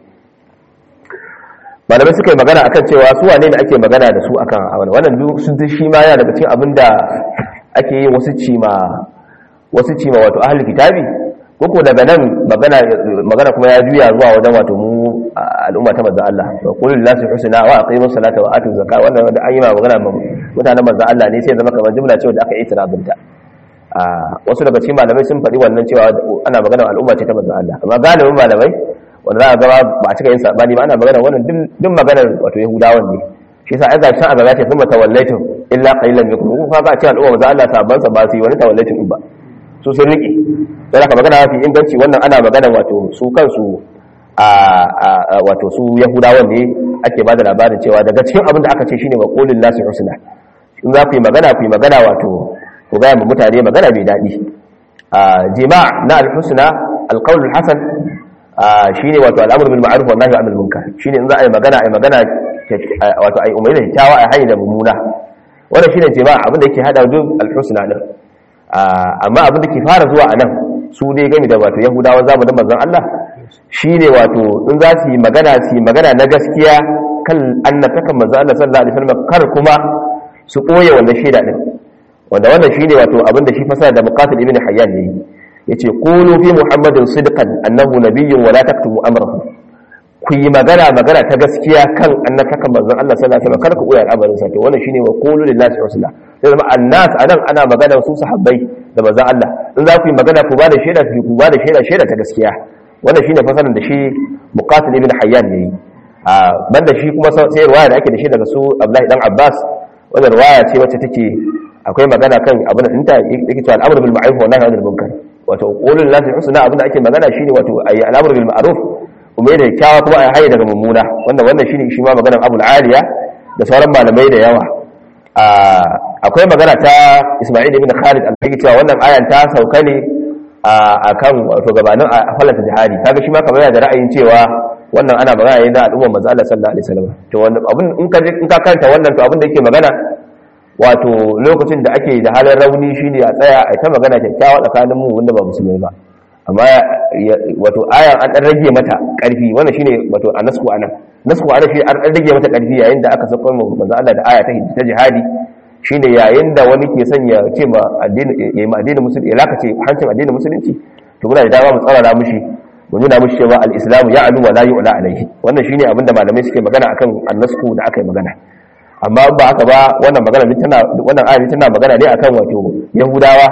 malamai suka yi magana akan cewa su wane ne ake magana da su akan wannan wannan duk sun shi ma yana daga cikin abin da ake yin wasu cima wasu cima wato ahli kitabi koko daga nan magana magana kuma ya juya zuwa wajen wato mu al'umma ta manzo Allah wa qul lillahi husna wa aqimus salata wa atuz zakat wannan da an yi ma magana mutanen manzo Allah ne sai zama kamar jumla ce da aka yi tirabinta a wasu daga cikin malamai sun faɗi wannan cewa ana magana al'umma ce ta manzo Allah amma galibin malamai wanda za a gaba ba a cika yin sabani ba ana magana wannan duk maganar wato yahudawan ne shi yasa ai gashin a gaba ce sun matawallaitu illa qalilan minkum ku ka ce al'umma manzo Allah saban sa ba su yi wani tawallaitu ba su sun rike dan haka magana mafi inganci wannan ana magana wato su kansu a wato su yahudawan ne ake ba da labarin cewa daga cikin abin da aka ce shine wa qulil lasi husna in za ku yi magana ku yi magana wato ku ga mutane magana mai daɗi jima' na al-husna al-qawl al-hasan shine wato al'amru bil ma'ruf wa nahyi 'anil munkar shine in za a yi magana a yi magana wato ai umarni da kyakkyawa a hanyar da mummuna wannan shine jima' abin da yake hada duk al-husna din amma abin da ke fara zuwa a nan su dai gami da wato yahudawan zamanin manzon Allah shine wato in za su yi magana su yi magana na gaskiya kan annatakan manzon Allah sallallahu alaihi wasallam kar kuma su koye wannan shaida din wanda wannan shine wato abin da shi fasara da muqatil ibn hayyan ne yace qulu fi muhammadin sidqan annahu nabiyyun wa la taktumu amrahu ku yi magana magana ta gaskiya kan annatakan manzon Allah sallallahu alaihi wasallam kar ku koye al'amarin sa to wannan shine wa qulu lillahi husna sai zama annas anan ana magana su sahabbai da manzon Allah in za ku yi magana ku ba da shaida ku ba da shaida shaida ta gaskiya wannan shine fasaran da shi muqatil ibn hayyan yayi a banda shi kuma sai ruwaya da ake da shi daga su Abdullahi dan Abbas wannan ruwaya ce wacce take akwai magana kan abin da dinta yake cewa al'amru bil ma'ruf wa nahyi anil munkar wato qulul lati husna abin da ake magana shine wato ayi al'amru bil ma'ruf kuma da kyawa kuma ayi hayi daga mummuna wannan wannan shine shi ma maganar Abu Aliya da sauran malamai da yawa akwai magana ta Isma'il ibn Khalid al-Hayy cewa wannan ayan ta sauka ne akan wato gabanin a falata jihadi kaga shi ma kamar yana da ra'ayin cewa wannan ana magana ne na al'ummar manzo Allah sallallahu alaihi wasallam to wannan abin in ka in ka karanta wannan to abin da yake magana wato lokacin da ake da halin rauni shine a tsaya a ta magana kyakkyawa tsakanin mu wanda ba musulmai ba amma wato ayan an dan rage mata karfi wannan shine wato anasku anan nasku anan shi an rage mata karfi yayin da aka saka manzo Allah da aya ta ta jihadi shine yayin da wani ke sanya ce ma addini ya ma addinin musulunci ya lakace hancin addinin musulunci to muna da dama mu tsarara mushi mu nuna mushi cewa al-islamu ya'lu wa la yu'la alayhi wannan shine abin da malamai suke magana akan annasku da aka yi magana amma ba haka ba wannan magana ne tana wannan aya tana magana ne akan wato yahudawa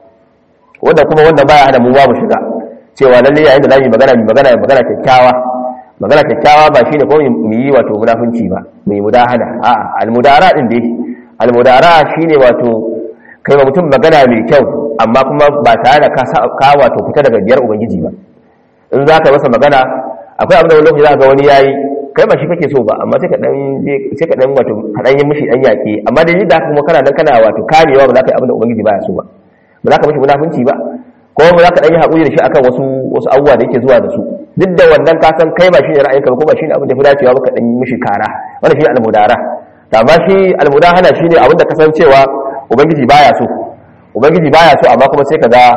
wanda kuma wanda baya hada mu ba mu shiga cewa lalle yayin da zamu yi magana mu magana magana kyakkyawa magana kyakkyawa ba shine ko mu yi wato munafunci ba mu yi mudahana a'a al-mudara din dai almudara shine wato kai ba mutum magana mai kyau amma kuma ba tare da ka wato fita daga biyar ubangiji ba in za ka masa magana akwai abin da wani lokaci za ka ga wani yayi kai ba shi kake so ba amma sai ka dan sai ka dan wato ka dan yi mishi dan yaƙi amma dai da kuma kana dan kana wato kamewa ba za ka yi abin da ubangiji baya so ba ba za ka mishi munafunci ba ko ba za ka dan yi haƙuri da shi akan wasu wasu abubuwa da yake zuwa da su duk da wannan ka san kai ba shi ne ra'ayinka ba ko ba shi ne abin da fi dacewa ba ka dan yi mishi kara wannan shi almudara amma shi almudahana shine abin da kasancewa ubangiji baya so ubangiji baya so amma kuma sai ka ga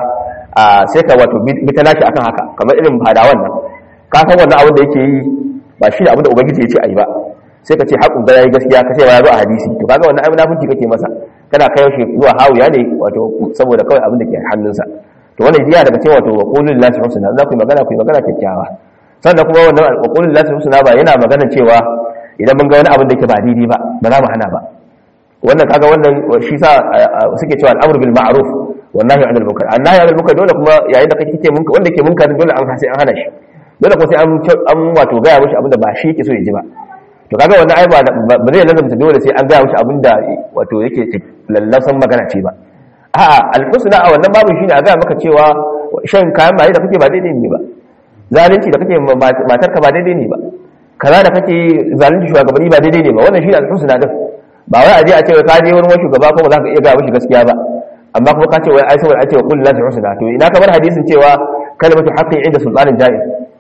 sai ka wato bi ta nashi akan haka kamar irin hadawan nan ka san wannan abin da yake yi ba shi abin da ubangiji ya ce ayi ba sai ka ce haƙun ga yayi gaskiya ka ce ba ya zo a hadisi to kaga wannan abin nafinci kake masa kana kai shi zuwa hawiya ne wato saboda kawai abin da ke hannunsa to wannan jiya daga cewa wato wa qulul lillahi husna za ku yi magana ku yi magana kyakkyawa sannan kuma wannan wa qulul lillahi husna ba yana magana cewa idan mun ga wani abin da ke ba daidai ba ba za mu hana ba wannan kaga wannan shi sa suke cewa al'amru bil ma'ruf wan nahyi 'anil munkar an nahyi 'anil munkar dole kuma yayin da kake munka wanda ke munkarin dole an sai an hana shi dole kuma sai an an wato gaya mishi abin da ba shi yake so ya ji ba to kaga wannan ai ba ba zai lazumta dole sai an gaya mishi abin da wato yake lallasan magana ce ba a'a al-husna a wannan babu shine a gaya maka cewa shan kayan maye da kake ba daidai ne ba zalunci da kake matarka ba daidai ne ba kaza da kake zalunci shugabanni ba daidai ne ba wannan shine al-husna din ba wai aje a ce ka je wurin wani shugaba ko ba za ka iya ga mishi gaskiya ba amma kuma ka ce wai ai saboda a ce wa kullu lillahi husna to ina ka bar hadisin cewa kalimatu haqqin inda sultanin ja'ir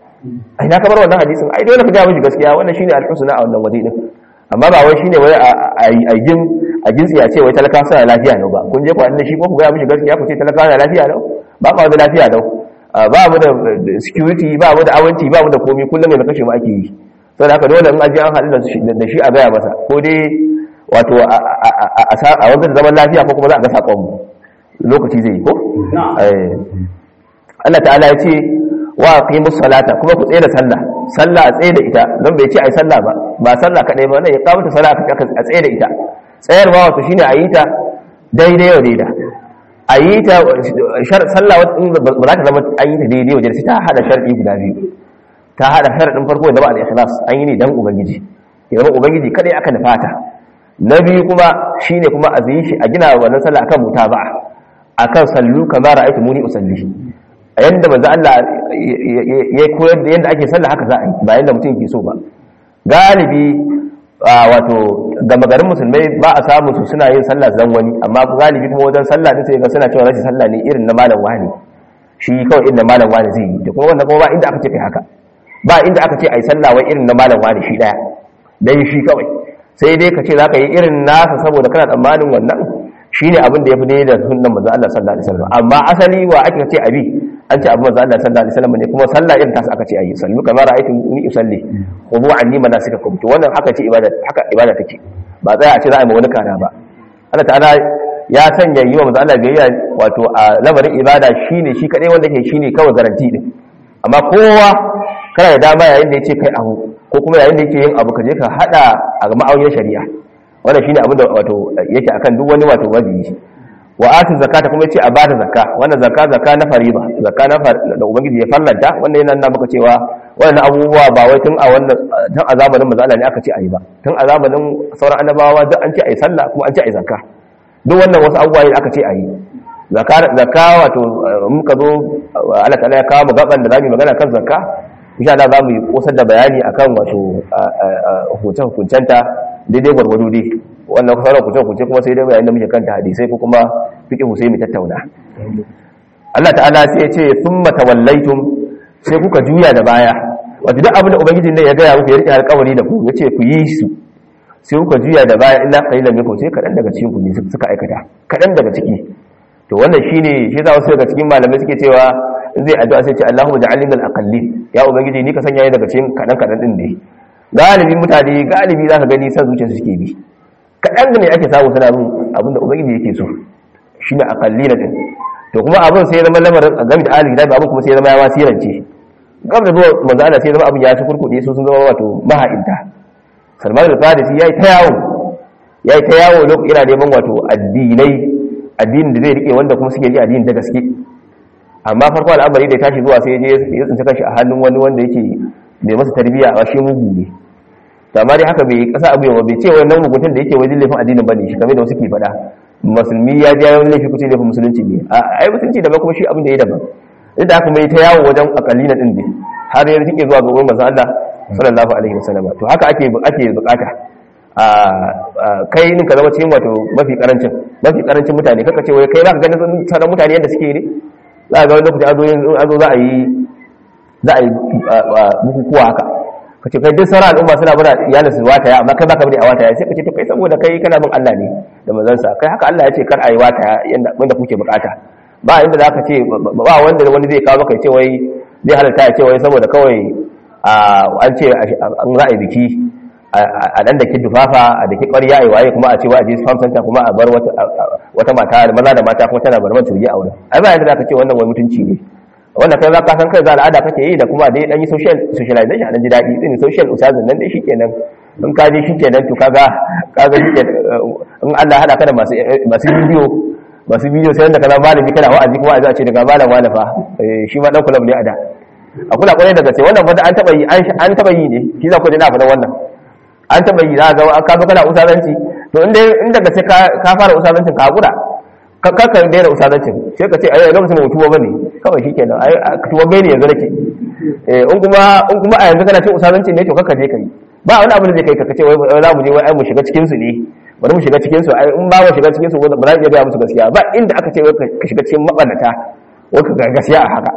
ai ina ka bar wannan hadisin ai dole ka ga mishi gaskiya wannan shine al-husna a wannan waje din amma ba wai shine wai a jin a jinsi ya ce wai talaka suna lafiya ne ba kun je ku annabi shi ko ku ga mishi gaskiya ku ce talaka suna lafiya ne ba ba da lafiya ne ba mu da security ba mu da awanci ba mu da komai kullum ne kashe mu ake yi sau da haka dole in aji an haɗu da shi a gaya masa ko dai wato a wanzar da zaman lafiya ko kuma za a ga saƙonmu lokaci zai yi ko? Allah ta'ala ya ce wa qimu salata kuma ku tsaye da sallah sallah a tsaye da ita don bai ce ai sallah ba ba sallah kadai ba wannan ya kawo ta sallah a tsaye da ita tsayarwa wato shine a yi ta daidai wa daida a yi ta sallah ba za ta zama an yi ta daidai wajen sai ta hada sharɗi guda biyu ta hada sharadin farko da ba al-ikhlas an yi ne dan ubangiji ya zama ubangiji kadai aka nufata na biyu kuma shine kuma a zai shi a gina wannan sallah akan mutaba'a akan sallu kama ra'aytu muni usalli yanda manzo Allah ya koyar da yanda ake sallah haka za a yi ba yanda mutum ke so ba galibi wato gama garin musulmai ba a samu su suna yin sallah zan wani amma galibi kuma wajen sallah din sai ga suna cewa rashin sallah ne irin na malam wani shi kawai inda malam wani zai yi da kuma wannan kuma ba inda aka ce kai haka ba inda aka ce ai sallah wai irin na malam wani shi daya dai shi kawai sai dai ka ce za ka yi irin nasa saboda kana tsammanin wannan shi ne abin da ya fi daidai da sunan manzo Allah sallallahu alaihi wasallam amma asali wa ake ce abi an ce abu manzo Allah sallallahu alaihi wasallam ne kuma sallah irin tasu aka ce ayi sallu kamar ra'aytu ni usalli khudu anni manasikakum to wannan haka ce ibada haka ibada take ba tsaya a ce za a yi wani kana ba Allah ta'ala ya sanya yi wa manzo Allah biyayya wato a lamarin ibada shine shi kadai wanda ke shine kawai garanti din amma kowa kana da dama yayin da yace kai abu ko kuma yayin da yake yin abu ka je ka hada a ma'aunin shari'a wannan shine abin da wato yake akan duk wani wato wajibi wa atu zakata kuma yace a bada zakka wannan zakka zakka na fariba zakka na da ubangiji ya fallanta wannan yana nuna maka cewa wannan abubuwa ba wai tun a wannan tun a zamanin manzo Allah ne aka ce ayi ba tun a zamanin sauran annabawa duk an ce ayi sallah kuma an ce ayi zakka duk wannan wasu abubuwa ne aka ce ayi zakka zakka wato muka zo Allah ta'ala ya kawo mu gaban da zamu magana kan zakka insha Allah zamu yi kosar da bayani akan wato hukuncen hukuncenta daidai gwargwado dai wannan sauran hukuncen hukunce kuma sai dai bayanin da muke kanta hadisai ko kuma fiqh sai mu tattauna Allah ta'ala sai ya ce thumma tawallaitum sai kuka juya da baya wato duk abin da ubangiji ne ya gaya muku ya rike alƙawari da ku yace ku yi su sai kuka juya da baya illa qalilan minkum sai kadan daga cikin ku ne suka aikata kadan daga ciki to wannan shine shi za wasu daga cikin malamai suke cewa in zai addu'a sai ce Allahumma ja'alni min al-aqallin ya ubangiji ni ka sanya ni daga cikin kadan kadan din ne galibi mutane galibi zaka gani san zuciyarsu suke bi kadan ne ake samu suna bin abin da ubangiji yake so shine aqallina din to kuma abin sai ya zama lamarin a game da ahli kitabi abin kuma sai ya zama ya wasirance gam da zuwa manzo Allah sai ya zama abin ya ci kurkuɗe su sun zama wato maha'inta Salman al-Farisi yayi ta yawo yayi ta yawo lokacin yana neman wato addinai addinin da zai rike wanda kuma suke ji addinin da gaske amma farko al'amari da ya tashi zuwa sai ya je ya tsinci kanshi a hannun wani wanda yake mai masa tarbiyya a shi mugu ne to amma dai haka bai kasa abu yawa bai ce wannan muguntun da yake wajen laifin addinin bane shi kamar da wasu ke faɗa musulmi ya ji yawan laifi kuce laifin musulunci ne a ai musulunci daban kuma shi abin da ya daban inda aka mai ta yawo wajen akalina din ne har ya rike zuwa ga wurin manzon Allah sallallahu alaihi wasallam to haka ake ake bukata a kai nin ka zama cikin wato mafi karancin mafi karancin mutane kaka ce wai kai zaka ganin sauran mutane yadda suke ne za ga wani lokaci an zo za a yi za a yi bukukuwa haka ka ce kai duk sauran al'umma suna bada iyalin su wata ya amma kai baka bari a wata ya sai ka ce to kai saboda kai kana bin Allah ne da manzansa kai haka Allah ya ce kar a yi wata yanda wanda kuke bukata ba inda za ka ce ba wanda wani zai kawo maka ce wai zai halatta ya ce wai saboda kawai an ce an za a yi biki a dan da ke dufafa a da ke ƙwarya a waye kuma a ce wa a je farm center kuma a bar wata mata da maza da mata kuma tana bar man turje a wurin ai ba yanda za ka ce wannan wai mutunci ne wannan kai za ka san kai za al'ada kake yi da kuma dai dan yi social socialization a nan ji daɗi din social usazin nan dai shikenan in ka je shikenan to kaga kaga shikenan in Allah hada ka da masu masu bidiyo masu bidiyo sai da kaza malami kana wa'azi kuma a za a ce daga malam walafa shi ma dan kulab ne a da a kula kwarai daga sai wannan fa an taba yi an taba yi ne shi za ku ji na faɗa wannan an taba yi za ga ka zo kana usazanci to inda inda ka sai ka fara usazancin ka hakura ka ka daina usazancin sai ka ce ai lokacin da mutuwa bane kawai shikenan ai tuwa bai ne yanzu nake eh in kuma in kuma a yanzu kana cin usazancin ne to kaka je kai ba wani abu da zai kai ka ce wai za mu je wai ai mu shiga cikin su ne bari mu shiga cikin su ai in ba mu shiga cikin su ba za mu iya ga musu gaskiya ba inda aka ce wai ka shiga cikin mabannata wai ka ga gaskiya a haka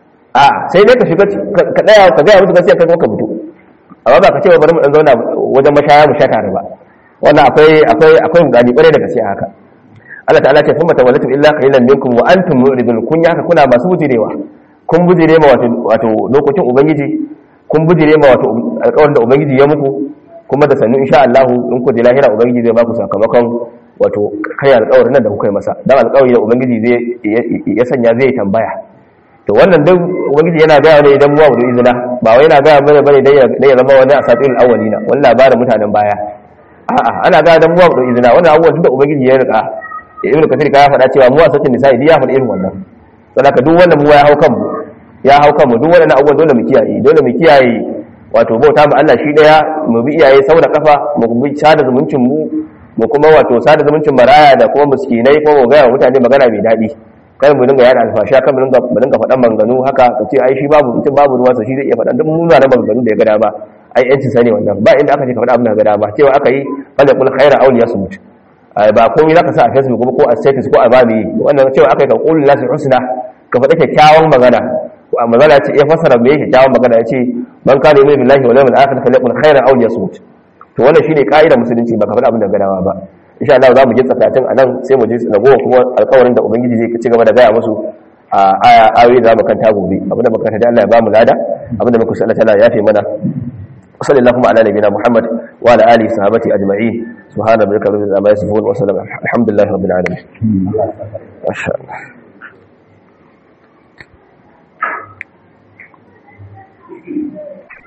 a sai dai ka shiga ka daya ka ga musu gaskiya kai kuma ka fito amma ba ka ce bari mu dan zauna wajen mashaya mu sha tare ba wannan akwai akwai akwai gani bare da gaskiya haka Allah ta'ala ce kuma tawallatu illa qalilan minkum wa antum mu'ridun kun ya haka kuna masu bujirewa kun bujire ma wato wato lokacin ubangiji kun bujire ma wato alƙawarin da ubangiji ya muku kuma da sannu insha Allah in ku je lahira ubangiji zai ba ku sakamakon wato kai alƙawarin nan da kuka yi masa dan alƙawari da ubangiji zai ya sanya zai tambaya to wannan duk ubangiji yana gaya ne idan muwa da izina ba wai yana gaya bane bane dai ya zama wani asatirul awwalina wani labarin mutanen baya a'a ana gaya dan muwa da izina wannan abubuwan da ubangiji ya rika ibn kathir ka ya faɗa cewa mu asatin nisa'i ya faɗa irin wannan saboda duk wannan mu ya hau kanmu ya hau kanmu duk wannan abubuwan dole mu kiyaye dole mu kiyaye wato bauta mu Allah shi daya mu bi iyaye sau da kafa mu bi sada zumuncin mu mu kuma wato sada zumuncin maraya da kuma miskinai ko mu ga mutane magana mai daɗi kai mu dinga yana alfasha kan mu dinga mu dinga faɗan manganu haka ka ce ai shi babu mutum babu ruwa sa shi zai iya faɗan duk mun na manganu da ya gada ba ai yancin sani wannan ba inda aka ce ka faɗa abin da gada ba cewa aka yi fala kul khaira aw liyasmut ba komai zaka sa a Facebook ko a status ko a babi wannan cewa aka yi ka qul lasi husna ka faɗa kyakkyawan magana a magana ce ya fasara me kyakkyawan magana ya ce man kana yu'minu billahi wal yawmil akhir falyakul khairan aw liyasmut to wannan shine kaidar musulunci ba ka faɗa abin da gadawa ba insha Allah za mu je tsakatin a nan sai mu je ragowa kuma alƙawarin da ubangiji zai ci gaba da gaya musu a aya ayoyi da za mu kanta gobe abin da muka da Allah ya ba mu lada abin da muka shi Allah ta'ala ya fi mana صلى الله على نبينا محمد وعلى اله وصحبه اجمعين سبحان ربك رب العزه عما يصفون وسلام الحمد لله رب العالمين ما شاء الله